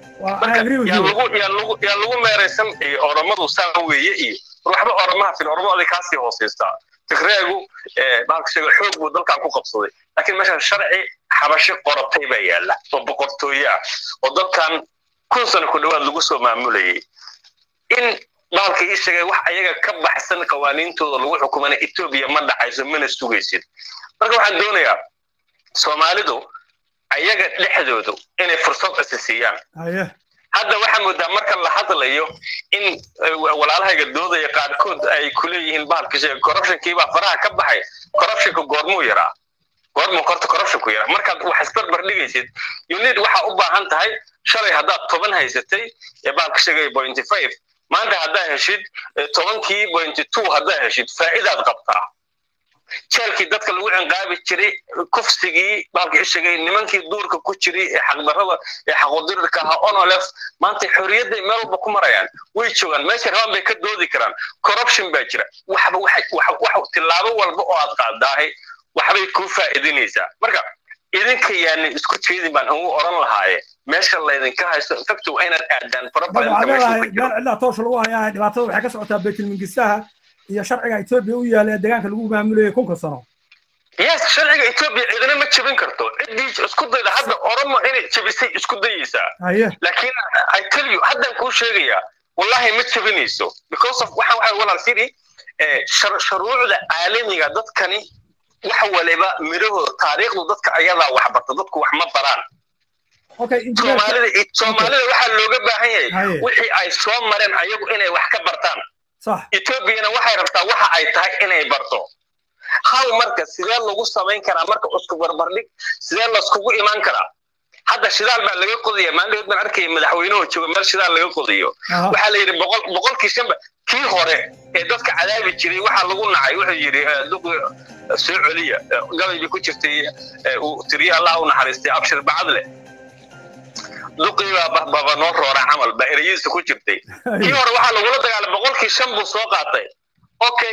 yaa lagu meeraysan oromadu saa weeye iyo waxba oromaha fil oromada kaasii hoosaysaa tigreegu bahalka sheega xoog buu dalkan ku qabsaday laakiin meeshan sharci xabashi qoratay baa yaalla oo boqortooye ah oo dalkan kun sano ku dhowaad lagu soo maamulayay in bahalka ii sheegay wax ayaga ka baxsan qawaaniintooda lagu xukumana etoobiya ma dhacayso mana sugaysid marka waxaan doonayaa soomaalidu ayaga dhexdoodu inay fursad isi siiyaan hadda waxaa moodaa marka la hadlayo in walaalahayga doodaya qaarkood ay kuleeyihiin bahalka sheega corruptionkiibaa faraha ka baxay corruptionka goormuu yaraa goormuu horta corruptionku yaraa markaad wax isbarbar dhigaysid unid waxaa u baahan tahay shalay haddaad toban haysatay ee bahalka sheegaya pointy five maanta haddaa heshid tobankii pointy two haddaa heshid faa'iidaad qabtaa jeelkii dadka lagu cinqaabi jiray kufsigii baalka ishegay nimankii duurka ku jiray ee xaqdarrada ee xaqudirirka ahaa onolef maanta xorriyadday meel walba ku marayaan way joogaan meesha rabaan bay ka doodi karaan corruption baa jira waxba wax tillaabo walba oo aad qaadaahay waxbay kuu faa'iidinaysaa marka idinka yaani isku jeedin baan ugu oran lahaaye meesha laydinka haysto infacto waa inaad aadaan cidlaa toosha lagu hayaa dhibaatada waxay ka socotaa baytulmingistaha iyo sharciga etoobiya u yaala ee deegaanka lagu maamulayay kunka sano yes sharciga etoobiya cidina ma jebin karto ciddii isku dayda hadda oromo inay jebisay isku dayaysaa laakiin i tell you haddaan kuu sheegayaa wallahi ma jebinayso because of waxaan waxay walaal siri shuruucda caalamiga dadkani wax waliba midhahooda taariikhdu dadka ayadaa wax barta dadku wax ma baraan soomaalida soomaalida waxaa looga baahan yahay wixii ay soo mareen ayagu inay wax ka bartaan etoobiyana waxay rabtaa waxa ay tahay inay barto hal marka sidee lagu samayn karaa marka isku barbardhig sidee laiskugu imaan karaa hadda shidaal baa laga qodaya maalin baan arkaya madaxweynuhu jooga meel shidaal laga qodayo waxaa la yidhi boqol boqolkii shanba kii hore ee dadka cadaabi jiray waxaa lagu nacay wuxuu yidhi duqi soo celiya gabay bay ku jirtay uu tiriye allah u naxariistay abshir bacadle duqii baa baba noo roora camal baa ereyadiisa ku jirtay kii hore waxaa lagula dagaalay boqolkii shan buu soo qaatay okay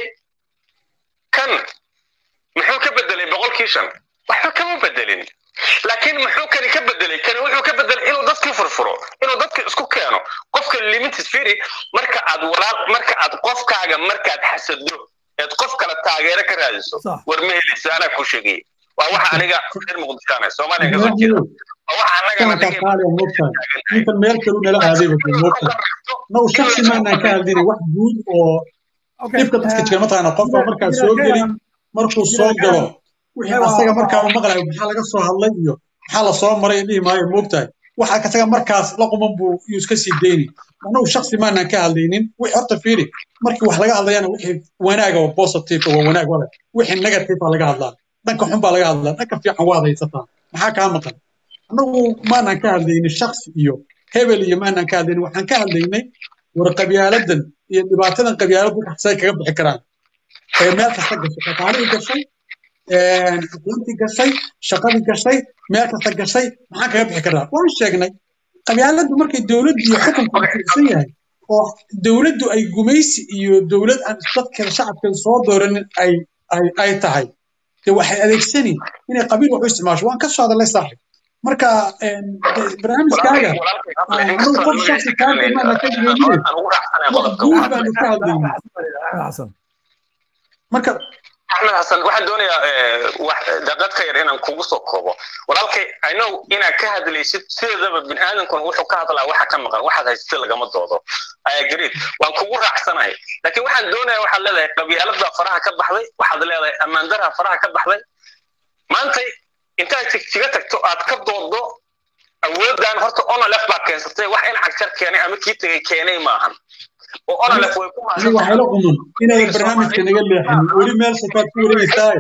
kan muxuu ka bedelay boqolkii shan waxba kama bedelin laakiin muxuu kani ka bedelay kani wuxuu ka bedelay inuu dadkii furfuro inuu dadka isku keeno qofka limited firi marka aad walaal marka aad qofkaaga markaad xasado eed qof kale taageero ka raadiso war ma helaysa anaa ku sheegay waa waxa aniga reer muqdishaana soomaaliya kasoo jeeda waa waxa anaga inta meel kalu nala aadayba nagu shaksi maanaan ka hadlina wax guud oo dhibka dadka jira mataqaana qofka markaa soo geli markuu soo galo wixii asaga markaa u maqlayo maxaa laga soo hadlay iyo maxaa la soo maray dhihi maayo moogtahay waxa asaga markaas la quman buu yuu iska sii deyni anagu shaksi maanaan ka hadlaynin wixii horta fiiri markii wax laga hadlayana wixii wanaaga oo positive waa wanaag wale wixii negative baa laga hadlaa dhanka xun baa laga hadlaa dhanka fiican waad haysataa maxaa kaa maqan anagu maanaan ka hadlaynin shaksi iyo hebel iyo maanaan ka hadlaynin waxaan ka hadlaynay war qabyaaladan iyo dhibaatadan qabyaaladu say kaga bixi karaan ee meel kasta gashay dhaqaalihii gashay aqoontii gashay shaqadii gashay meel kasta gashay maxaan kaga bixi karnaa waan sheegnay qabyaaladdu markay dowladdu iyo xukunku ficsan yahay oo dowladdu ay gumaysi iyo dowlad aan dadkeeda shacabkeeda soo dooranin ay ay ay tahay de waxay adeegsani inay qabiil wax u isticmaasho waan ka soo hadalay saaxib marka barnaamijkaaga anigu qof shaksi kaaga maana ka digaynin wax guud baanu ka hadlaynay marka axmed xasan waxaan doonayaa daqad ka yar inaan kugu soo koobo walaalkay inow inaad ka hadlaysid sideedaba bini aadamkuna wuxuu ka hadlaa waxa ka maqan waxaad haysatid lagama doodo agreed waan kugu raacsanahay laakiin waxaan doonaya waxaad leedahay qabyaalada faraha ka baxday waxaad leedahay ammaandaraha faraha ka baxday maantay intaad jigjiga tagto aad ka doodo awooddan horta onolef baa keensatay wax in cagjar keenay ama kii tegay keenay maahan oo onolef way ku anigu waxay la quman inaadan barnaamijka naga leexin weli meel sokaad ku wareegaysaaye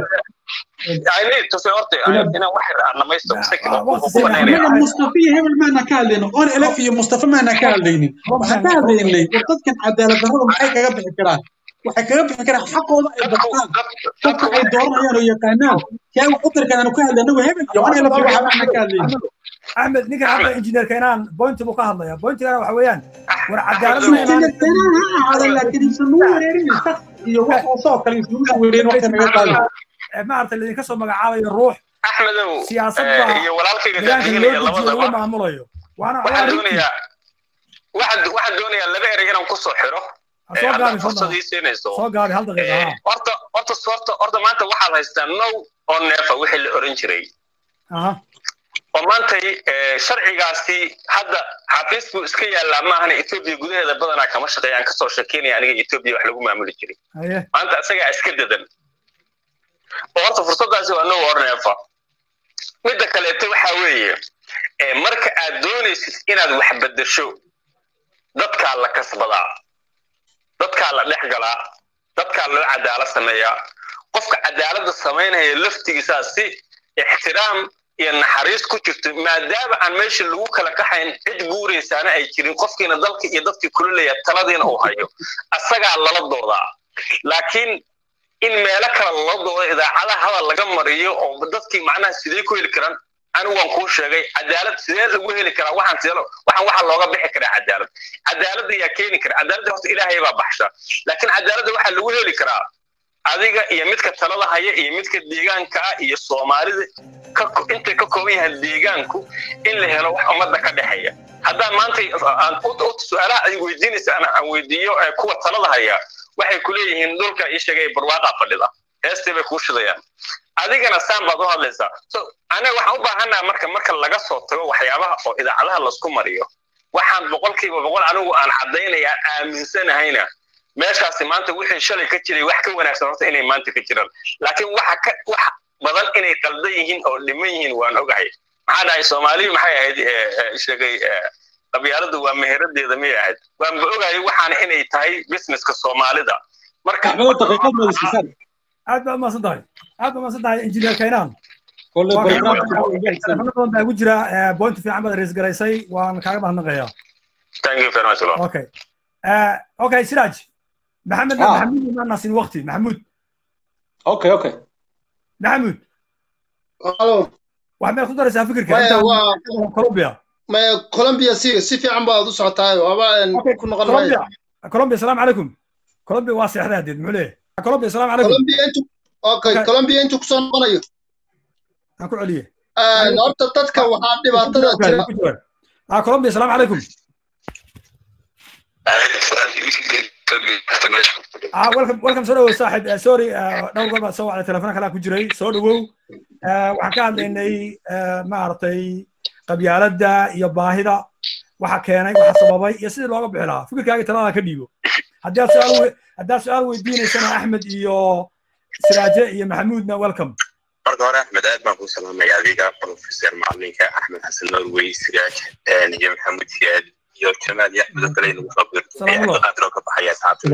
anaga mustafa iyo hebel maana ka hadlaynin on elef iyo mustafa maana ka hadlaynin waxaan ka hadlaynay war dadkan cadaalad darrada maxay kaga bixi karaan waxay kaga bixi karaan xaqooda ay bartaan dadka ay dooranayaan oo yaqaanaan yaa wax u tarkan aanu ka hadlay anagu hebel iyo on elef iyo waxa maana ka hadlaynin axmed ninka hadda injineer keenaan bointi buu ka hadlaya bointigana waxa weeyaan war cadaalad injineer keenaan ha ahaada laakiin isan nagu wareerin shaq iyo wax hoosoo kale isan nagu wareerin waqti naga qaadi maaragtay laydinka soo magacaabayo ruux axmedow siyaasadda iyo walaalkayga deegaanka loo daadiinaya dejiyo lagu labadaba maamulayo waana waxaan doonayaa waxaan waxaan doonayaa laba erey inaan ku soo xiro ee soo haddaad gaabi fursadii siinayso soo gaabi hal daqiiqa Ee, ha horta horta horta horta maanta waxaad haystaa now oo neefa wixii la oran jiray aha oo maantay ee, sharcigaasi hadda xafiis buu iska yaallaa maahana etoobiya gudaheeda badanaa kama shaqeeyaan kasoo shekeynaya aniga etoobiya wax lagu maamuli jiray haye maanta isagaa iska dadan oo horta fursaddaasi waa now oo neefa midda kaleeto waxaa weeye ee, marka aad doonaysid inaad wax beddesho dadkaa la kasbadaa dadkaa la dhex galaa dadkaa loo cadaalad sameeyaa qofka cadaaladda samaynaya laftigiisaa si ixtiraam iyo naxariis ku jirto maadaama aan meesha lagu kala kaxayn cid guuraysaana ay jirin qofkiina dalka iyo dadkii kululaya taladiina uu hayo asagaa lala doodaa laakiin in meelo kale lala doodo idaacadaha hadal laga mariyo oo dadkii macnaha sidee ku heli karaan anigu waan kuu sheegay cadaalad sidee lagu heli karaa waxaan sidee lo- waxaan waxaa looga bixi karaa cadaalad cadaaladda ayaa keeni kara cadaaladda horta ilaahay baa baxsha laakiin cadaaladda waxaa lagu heli karaa adiga iyo midka talada haya iyo midka deegaanka ah iyo soomaalida ka ko- intay ka kooban yahay deegaanku in la helo wax ummadda ka dhexeeya haddaan maanta aan u- u- su-aalaha ay weydiinaysa aan aan weydiiyo ee kuwa talada haya waxay ku leeyihiin dhulka ii sheegay barwaaqaa fadhida heestii bay kuu shidayaan adigana saan baad u hadlaysaa so aniga waxaan u baahannaha marka marka laga soo tago waxyaabaha oo idaacadaha laisku mariyo waxaan boqolkiiba boqol anigu aan caddaynaya aaminsanahayna meeshaasi maanta wixii shalay ka jiray wax ka wanaagsan horta inay maanta ka jiraan laakiin waxa ka wax badan inay qaldan yihiin oo dhiman yihiin waan ogahay maxaa dhahay soomaaliyu maxay ahayd ee, ee, sheegay ee, qabyaaladu waa meheradeeda miyay ahayd waanba ogaayay waxaana inay tahay businesska soomaalida marka axmedo daqiiqad madasiisaan aad baad umaasan tahay aad baad umaasan tahay injineer kaynaan kole telefono badan baa igu jira point fiican baad rays garaysay waan kaaga mahadnaqayaa thank you very much Lord. okay okay siraaj maxamed maxamuud ma nasin waqti maxamuud okay okay maxamuud halo waxaad meed ku daraysaa fikirka maya waa colombia maya colombia si si fiican baad u socotaa waaba ku noqon colombia colombia salaamu calaykum colombia waa seexday hadeed muxuu leeyahay colombia salaamu calaykum colombia intu okay colombia intu kusoo noqonayo aan ku celiye horta dadka waxaa dhibaatada jira ah colombia salaamu calaykum ah welcome welcome soo dhawow saaxib sorry dhowr goor baad soo wacday telefoon kalaa ku jiray soo dhawow waxaan ka hadlaynay maaragtay qabyaaladda iyo baahida waxa keenay waxa sababay iyo sidii looga bixi lahaa fikirkaaga talada ka dhiibo haddii aad su-aal haddaad su-aal weydiinaysana axmed iyo siraaje iyo maxamuudna welcome marka hore axmed aad baan ku salaamaya adiga professor macalinka axmed xasan norway siraaj iyo maxamuud siyaad iyo jamaal iyo axmed oo kale inagu soo birtaqaadiroo ka baxaya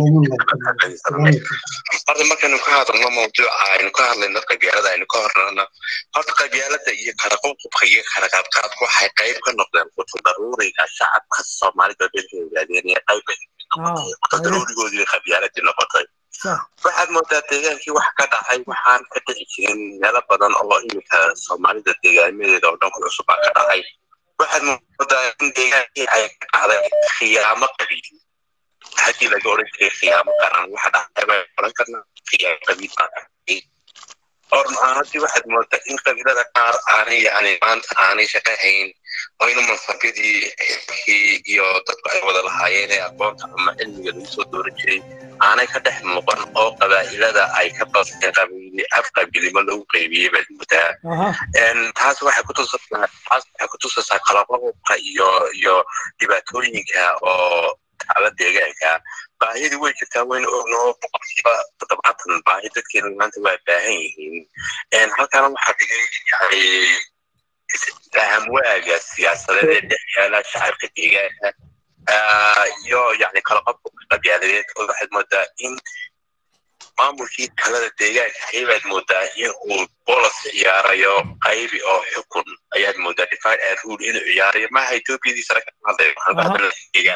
asxaabta horta markaynu ka hadalno mawduuca aynu ka hadlayno qabyaalada aynu ka hornana horta qabyaalada iyo kala qubqubka iyo kala qaadqaadku waxay qayb ka noqdeen qutu daruuriga shacabka soomaalida dadka ogaadeen iyo qayb qutu daruurigoodii qabyaaladii noqotay waxaad moodaa deegaankii wax ka dhacay waxaan ka dhici jirin meelo badan oo iminka soomaalida deegaamadeeda oo dhan ku cusub baa ka dhacay waxaad moodaa in deegaankii ay ka dhacday khiyaamo qabiil haddii laga odhan jiray khiyaamo qaran waxa dhacay baan odhan karnaa khiyaamo qabiil baa dhacay or maanadii waxaad moodaa in qabiilada qaar aanay yani maanta aanay shaqahayn oo in mansabyadii xilkii iyo dadku ay wada lahaayeen ee aqoonta ama cilmiga lagu soo dooran jiray aanay ka dhex muuqan oo qabaa'ilada ay ka baseen qabiili af qabiilnimo lagu qaybiyey baad moodaa taas waxay kutusaysaa taas waxay kutusaysaa qalababka iyo iyo dhibaatooyinka oo taala deegaanka baahidii way jirtaa wayna ognoo boqolkiiba toddobaatan baahi dadkeena maanta waa baahan yihiin halkana waxaa dhigay yani fahamwaaga siyaasadeed ee dhex yaala shacabka deegaanka iyo yani kala qobka qabyaaladeed oo waxaad moodaa in maamulkii talada deegaanka ayabaad moodaa in uu bolos ciyaarayo qaybi oo xukun ayaad moodaa divide and rule inuu ciyaarayo maaha etoobiyadii sare ka hadlayo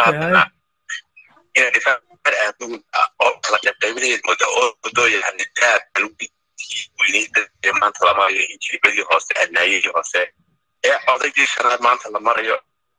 ina divide and rule oo kala qaybqaybinayaad moodaa oo mudo yani daab weyneyda ee maanta la marayo injilibadii hoose adnaayadii hoose ee odaygii shanaad maanta la marayo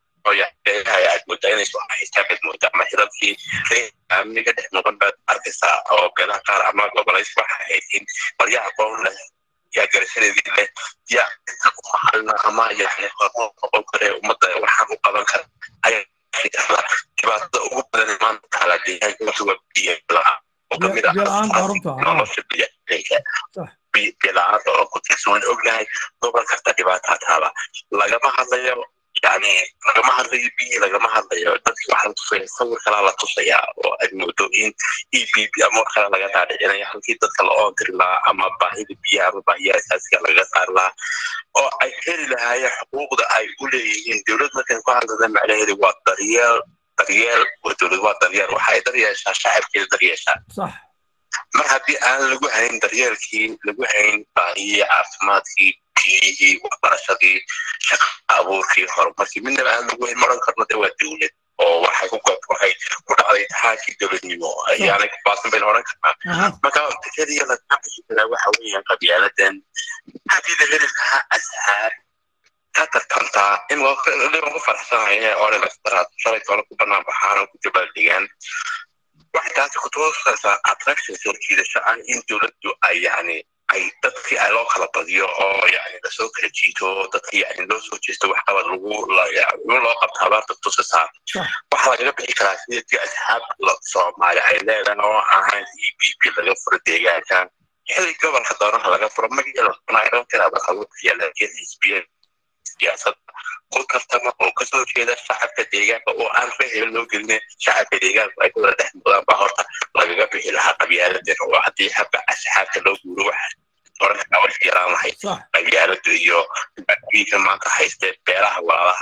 aad moodaa inay soo haystaan baad moodaa ama xilalkii amniga dhex noqon baad arkaysaa oo beelaha qaar ama gobolays waxa ahayd in marya aqoon leh yaa garashadeedii leh yaa maxalna ama yani hormoon noqon kare ummadda waxaan u qaban kara ayaa dhibaatada ugu badan maanta taala deegaanka horta waa biyo la-aan oo kamid ah nolosha biyaanka biyo-la-aanta oo ku tirsan ognahay gobol kasta dhibaataa taala lagama hadlayo yani lagama hadlayo biyi lagama hadlayo dadki waxaa la tusaya sawir kalaa la tusayaa oo aad moodo in e b b ama wax kale laga dhaadhicinaya halkii dadka la oontiri lahaa ama baahida biyaha ama baahiyaha asaasiga lagaga saari lahaa oo ay heli lahaayeen xuquuqda ay u leeyihiin dowlad markan ku hadlada macnaheedu waa daryeel daryeel waa dowlad waa daryeel waxa ay daryeeshaa shacabkeeda daryeeshaa mar haddii aan lagu hayn daryeelkii lagu hayn baahiyii caafimaadkii biyihii waxbarashadii shaqa abuurkii horumarkii midnaba aan lagu hayn maran karno de waa dowlad oo waxay ku waxay ku dhacday taxaakii dowladnimo ayaanay ku baasan bayna odhan karnaa marka keliya laga bixi karaa waxa weeyaan qabyaaladan haddii la heli lahaa asxaab ka tartantaa in dhiban ku faraxsanaya oo dhan shalay toona ku banaan baxaan oo ku dabaaldegaan waxay taasi kutusaysaa attraction soo jiidasho ah in dowladdu ay yani ay dadkii ay loo kala badiyo oo yani lasoo kala jiito dadkii yani loo soo jeesto waxqabad lagu loo qabta abaarta tusaysaa waxaa lagaga bixi karaa sidii asxaab soomaali ay leedahay oo ahayn e b b laga furo deegaanka xili gobolka doonaha laga furo magaceeda laakiin xisbiya siyaasad ku tartama oo kasoo jeeda shacabka deegaanka oo aan fahel loo gelin shacabka deegaanka ay kula dhex mudaan baa horta lagaga bixi lahaa qabyaaladan oo haddii habka asxaabta loo guuro waxa orankaa way yaraan lahayd qabyaaladu iyo dhibaatooyinka maanta haystee beelaha walaalaha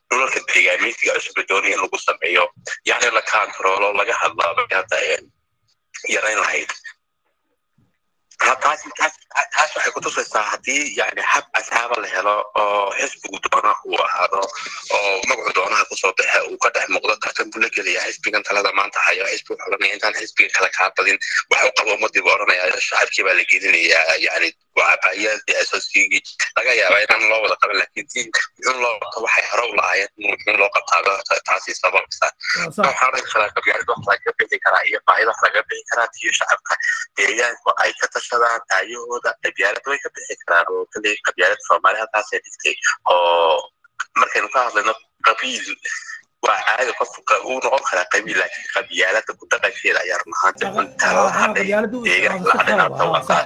dhulalka deegaameysiga cusubla doonaya in lagu sameeyo yani la kantaroolo laga hadlaaba hadda yarayn lahayd taas taas taas waxay kutusaysaa haddii yani hab asxaaba la helo oo xisbigu doona uu ahaado oo magacu doonaha kusoo baxe uu ka dhex muuqdo tartan buu la gelaya xisbigan talada maanta hayo xisbi wuxuu oranaya intaan xisbiga kale kaa badin wax u qabo umadii buu oranaya shacabkii baa la gelinayaa yani wacabaayadii asoosiyigii laga yaabaa inaan loo wada qaban laakiin tiin muxuu loo qabto waxay hore u lahaayeen muxuu loo qabtaa taasi sababsa waxaa oran karaa qabyaalad wax laga bixi karaa iyo baahida wax laga bixi karaa tiyo shacabka deegaanku ay ka tashadaan daayahooda qabyaalad way ka bixi karaan oo kale qabyaalad soomaali halkaasay dhigtay oo markaynu ka hadlayno qabiil waa caadi qofka uu noqon karaa qabiil laakiin qabyaalada ku dhaqankeeda ayaa run ahaanti cuntalada hadhay deegaanka la hadhaynaata wataa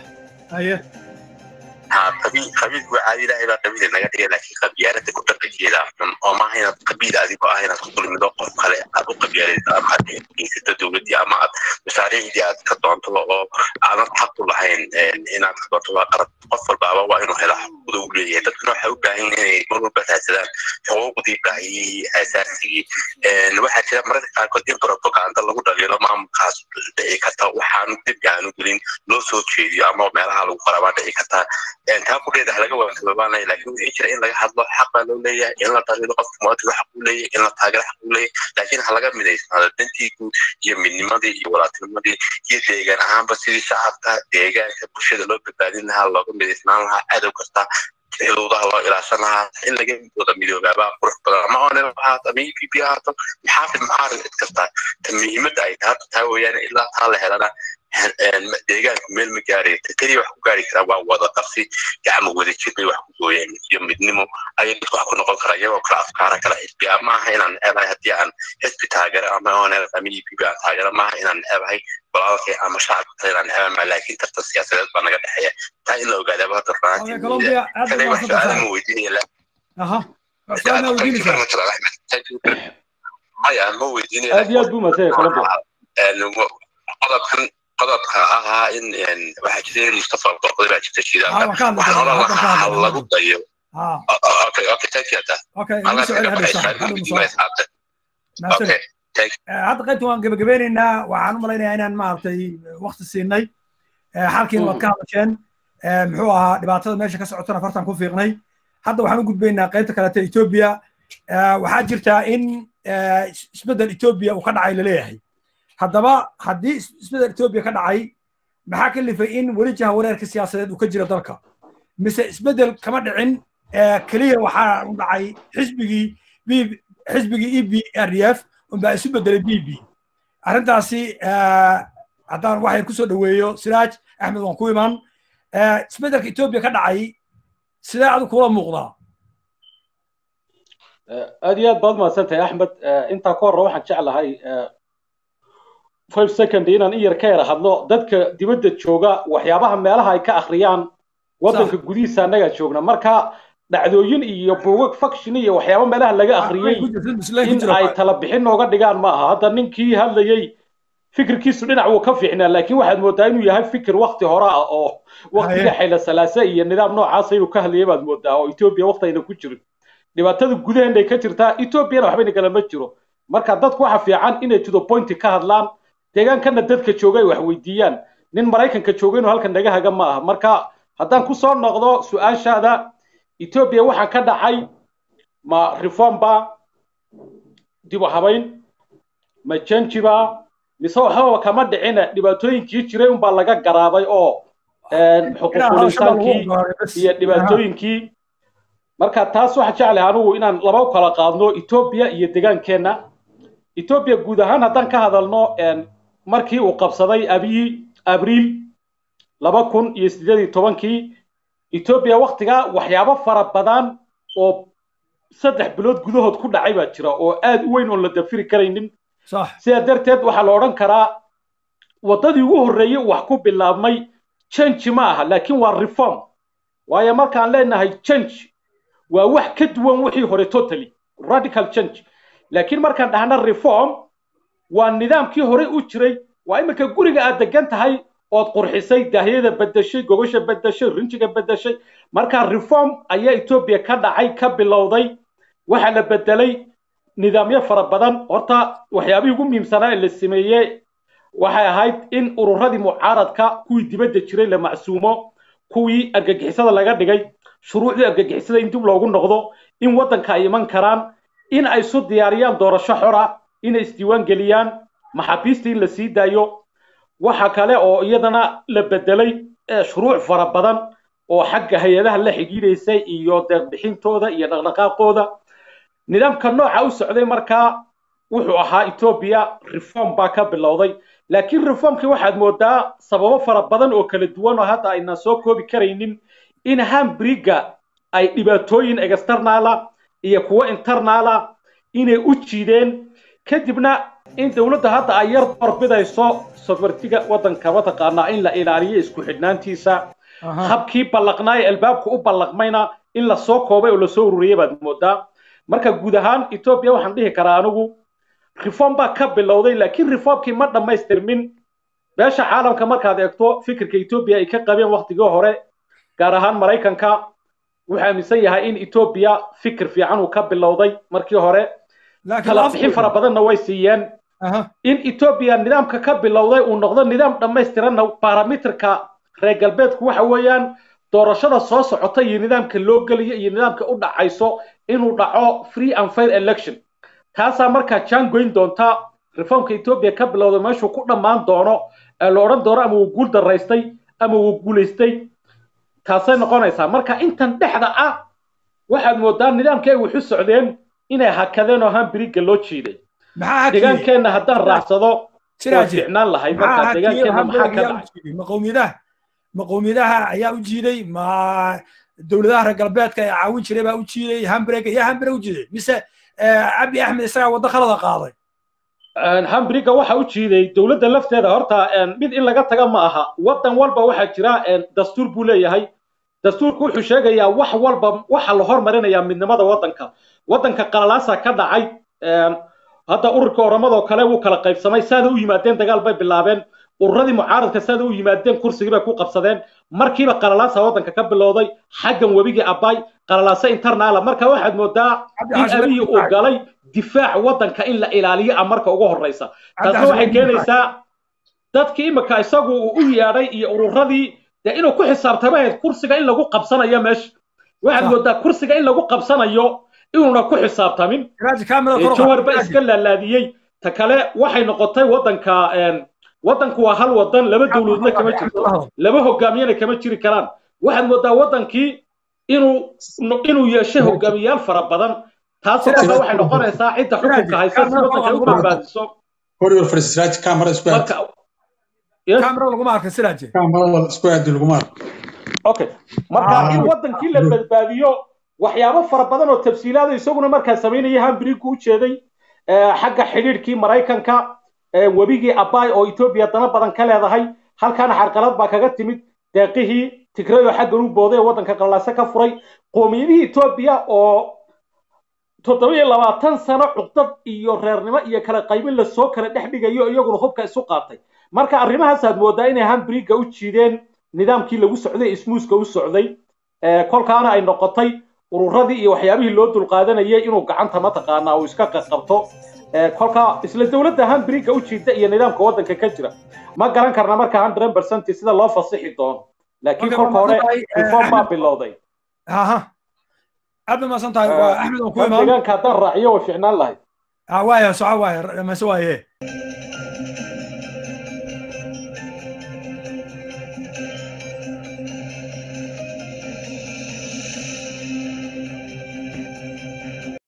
qabiilku waa caadi ilaahay baa qabiil naga dhigay laakiin qabyaalada ku dhaqankeeda xun oo maaha inaad qabiil adigoo ah inaad ku dulmido qof kale aad u qabyaalid ama aad geysato dowladdii ama aad mashaariicdii aad ka doonto oo aadan xaq u lahayn inaad ka doonto waa qarad qof walbaaba waa inuu helo xuquuqda u leeyahay dadkuna waxay u baahan yihiin inay mar walba raadsadaan xuquuqdii baahiyihii asaasigii waxaa jira mararka qaarkood in propaganda lagu dhaliilo maamulkaas dhici karta waxaanu dembi aanu gelin loo soo jeediyo ama meelaha lagu qorabaa dhici karta taa kudheeda laga waankababaanaya laakiin wixii jira in laga hadlo xaq baa loo leeyahay in la dhaliilo qofka muwaadinka xaq uu leeyahay in la taageero xaq uu leeyahay laakiin ha laga midaysnaado dantii guud iyo midnimadii iyo walaaltinimadii iyo deegaan ahaanba sidii shacabka deegaanka bulshada loo badbaadin lahaa looga midaysnaan lahaa cadow kasta xuduudaha loo ilaashan lahaa in laga wada midoobaabaa qurux badan ama onel ahaato ama e p p ahaato maxaafid muxaarid cid kasta ta muhiimadda ay tahay taa weeyaan ilaa taa la helana deegaanku meel ma gaaraya keliya wax ku gaari karaa waa wada qabsi gacmo wadajir bay wax ku gooyeen iyo midnimo ayay dadku wax ku noqon karaa iyagoo kala afkaara kala xisbi ama aha inaan necebahay haddii aan xisbi taagero ama onel ama e p p aan taagero maaha inaan necebahay walaalkay ama shacabka kale inaan neceba maa laakiin tartan siyaasadeed baa naga dhexeeya taa in la ogaadaaba hadda runaantii wax su-aala ma weydiinaya maya ma weydiinaya aad iyo aad buu masaya colombia qodobkan qodobka ahaa in waxaa jirta in mustafa borqoday baa jirta shidaanka waxaan oran lahaa ha lagu dayo okay okay thank you hadda hadda qaybta waan gebagabeynaynaa waxaan u malaynayaa inaan maaragtay wakti siinay xalkiina waad ka hadasheen muxuu ahaa dhibaatada meesha ka socotana fartan ku fiiqnay hadda waxaan u gudbaynaa qaybta kaleeta etoobiya waxaa jirtaa in isbeddel etoobiya uu ka dhacay laleeyahay haddaba haddii isbeddel etoobiya ka dhacay maxaa ka lifay in weli jaha wareerka siyaasadeed uu ka jiro dalka mise isbeddel kama dhicin keliya waxaa u dhacay xisbigii xisbigii e b r d f unbaa isu beddelay b b arrintaasi haddaan waxay kusoo dhoweeyo siraaj axmed waan ku iman isbeddelka etoobiya ka dhacay sidee adigu kula muuqdaa aad iyo aad baad mahadsantahay axmed intaa ka horre waxaan jeclahay five second inaan in yar ka yara hadlo dadka dibadda jooga waxyaabaha meelaha ay ka akhriyaan waddanka gudihiisa annagaa joogna marka dhacdooyin iyo buugag faction iyo waxyaaba meelaha laga akhriyey in ay tala bixin nooga dhigaan ma aha hadda ninkii hadlayey fikirkiisu dhinac wuu ka fiicnaa laakiin waxaad moodaa inuu yahay fikir wakti hore ah oo waktiga xayla salaase iyo nidaam noocaasa inuu ka hadlayay baad moodaa oo etoobiya waktayna ku jirin dhibaatada gudaheenay ka jirtaa etoobiyana waxbayna kalama jiro marka dadku waxa fiican inay to the point ka hadlaan deegaankana dadka jooga ay wax weydiiyaan nin maraykanka jooga inuu halkan naga haga ma aha marka haddaan ku soo noqdo su-aashaada etoobiya waxaan ka dhacay ma reform ba dib u habayn ma janji ba mise waxbaba kama dhicina dhibaatooyinkii jiray unbaa laga garaabay oo xuquuqulisaankii iyo dhibaatooyinkii marka taas waxaa jeclahay anigu inaan laba u kala qaadno etoobiya iyo degaankeenna etoobiya guud ahaan haddaan ka hadalno markii uu qabsaday abiyi abriil laba kun iyo sideed iyo tobankii etoobiya waktigaa waxyaabo fara badan oo saddex bilood gudahood ku dhacay baa jira oo aad u weyn oon la dafiri karaynin sidaa darteed waxaa la odhan karaa waddadii ugu horreeyey wax ku bilaabmay change ma aha laakiin waa reform waayo markaan leenahay change waa wax ka duwan wixii hore totally radical change laakiin markaan dhahna reform waa nidaamkii hore u jiray waa iminka guriga aad degan tahay ood qurxisay daahyada bedeshay gogosha bedeshay rinjiga bedeshay marka reform ayaa etoobiya ka dhacay ka bilowday waxaa la bedelay nidaamyo fara badan horta waxyaabihii ugu muhiimsanaa ee la sameeyey waxay ahayd in ururadii mucaaradka kuwii dibadda jiray la macsuumo kuwii argagixisada laga dhigay shuruucdii argagixisada in dib loogu noqdo in waddanka ay iman karaan in ay isu diyaariyaan doorasho xora inay isdiiwaan geliyaan maxaabiista in la sii daayo waxa kale oo iyadana la bedelay shuruuc fara badan oo xagga hay-adaha la xidhiidhaysay iyo deeqbixintooda iyo dhaqdhaqaaqooda nidaamka nooca u socday markaa wuxuu ahaa etoobiya reform baa ka bilowday laakiin reformkii waxaad moodaa sababo fara badan oo kala duwan oo hadda aynaan soo koobi karaynin in hambriga ay dhibaatooyin externala iyo kuwo internala inay u jiideen kadibna in dowladda hadda ay yar doorbidayso sofartiga waddanka mataqaanaa in la ilaaliyo isku xidhnaantiisa habkii ballaqnaa ee albaabka u ballaqmayna in lasoo koobay oo lasoo ururiyay baad moodaa marka guud ahaan etoobiya waxaan dhihi karaa anigu reform baa ka bilowday laakiin reformkii ma dhammaystirmin beesha caalamka markaad eegto fikirka etoobiya ay ka qabeen waktigii hore gaar ahaan maraykanka wuxuu aaminsan yahay in etoobiya fikir fiican uu ka bilowday markii hore kala bixin fara badanna way siiyeen in etoobiya nidaamka ka bilowday uu noqdo nidaam dhammaystiranna barometerka reer galbeedku waxa weeyaan doorashada soo socota iyo nidaamka loo geliyo iyo nidaamka u dhacayso inuu dhaco free and fair election taasaa markaa jaangoyn doonta reformka etoobiya ka bilowday meeshuu ku dhammaan doono ee la odhan doono ama uu guul daraystay ama uu guulaystay taasay noqonaysaa marka intan dhexda ah waxaad moodaa nidaamkii ay waxu socdeen inay hakadeen oo hambiriga loo jiiday deegaankeenna haddaan raacsado waa ficnaan lahay marka deegaankeenna maxaa ka dhacay maqowmiyadaha maqowmiyadaha ayaa u jiiday ma dowladaha reer galbeedka ee caawin jiray baa u jiiday hambrega yaa hambre u jiiday mise abi axmed isagaa waddo khalada qaaday hambriga waxa u jiiday dowladda lafteeda horta mid in laga taga ma aha waddan walba waxaa jira dastuur buu leeyahay dastuurku wuxuu sheegayaa wax walba waxa la hormarinayaa midnimada waddanka waddanka qalalaasa ka dhacay hadda ururka oramadoo kale wuu kala qaybsamay saada u yimaadeen dagaal bay bilaabeen ururadii mucaaradka saada u yimaadeen kursigii bay ku qabsadeen markiiba qalalaasa waddanka ka bilowday xaggan webigii abay qalalaasa internaala marka waxaad moodaa in abiyi uu galay difaac waddanka in la ilaaliyo a marka ugu horreysa taasna waxay keenaysaa dadkii imika isagu uu u yeedhay iyo ururadii dee inuu ku xisaabtama ahayd kursiga in lagu qabsanayo meesha waxaad moodaa kursiga in lagu qabsanayo inuuna ku xisaabtamin jawarba iska laalaadiyey ta kale waxay noqotay waddanka waddanku waa hal waddan laba dowladoodna kama jirto laba hogaamiyana kama jiri karaan waxaad moodaa waddankii inuu inuu yeeshay hogaamiyaal fara badan taasoo marka waxay noqonaysaa cidda xukunka haysa si waddanka ugu badbaadiso warrior frisraj camera isku aad camera laguma arka siraaje camera isku aad laguma arka okay marka in waddankii la badbaadiyo waxyaabo fara badan oo tafsiilaada isaguna markaa samaynaya hambirigu u jeeday xagga xidhiidhkii maraykanka webigii abay oo etoobiya dana badan ka leedahay halkaana xarqalad baa kaga timid deeqihii tigray oo xaggan u booday ee waddanka qallaase ka furay qoomiyadihii etoobiya oo toddoba iyo labaatan sano cuqdad iyo reernimo iyo kala qaybin lasoo kala dhex dhigayo iyaguna hubka isu qaatay marka arrimahaasaad moodaa inay hambiriga u jiideen nidaamkii lagu socday ismuuska u socday kolkaana ay noqotay ururadii iyo waxyaabihii loo dulqaadanayay inuu gacanta mataqaanaa uu iska qabto kolka isla dowladda hambiriga u jiida iyo nidaamka waddanka ka jira ma garan karna marka hundred percent sida loo fasixi doono laakiin kolka hore reform baa bilowday aad ba maasan tahay axmed oo ku imaan deegaanka haddaan raaciyo way ficnaan lahayd waaya soco waaya mase waaye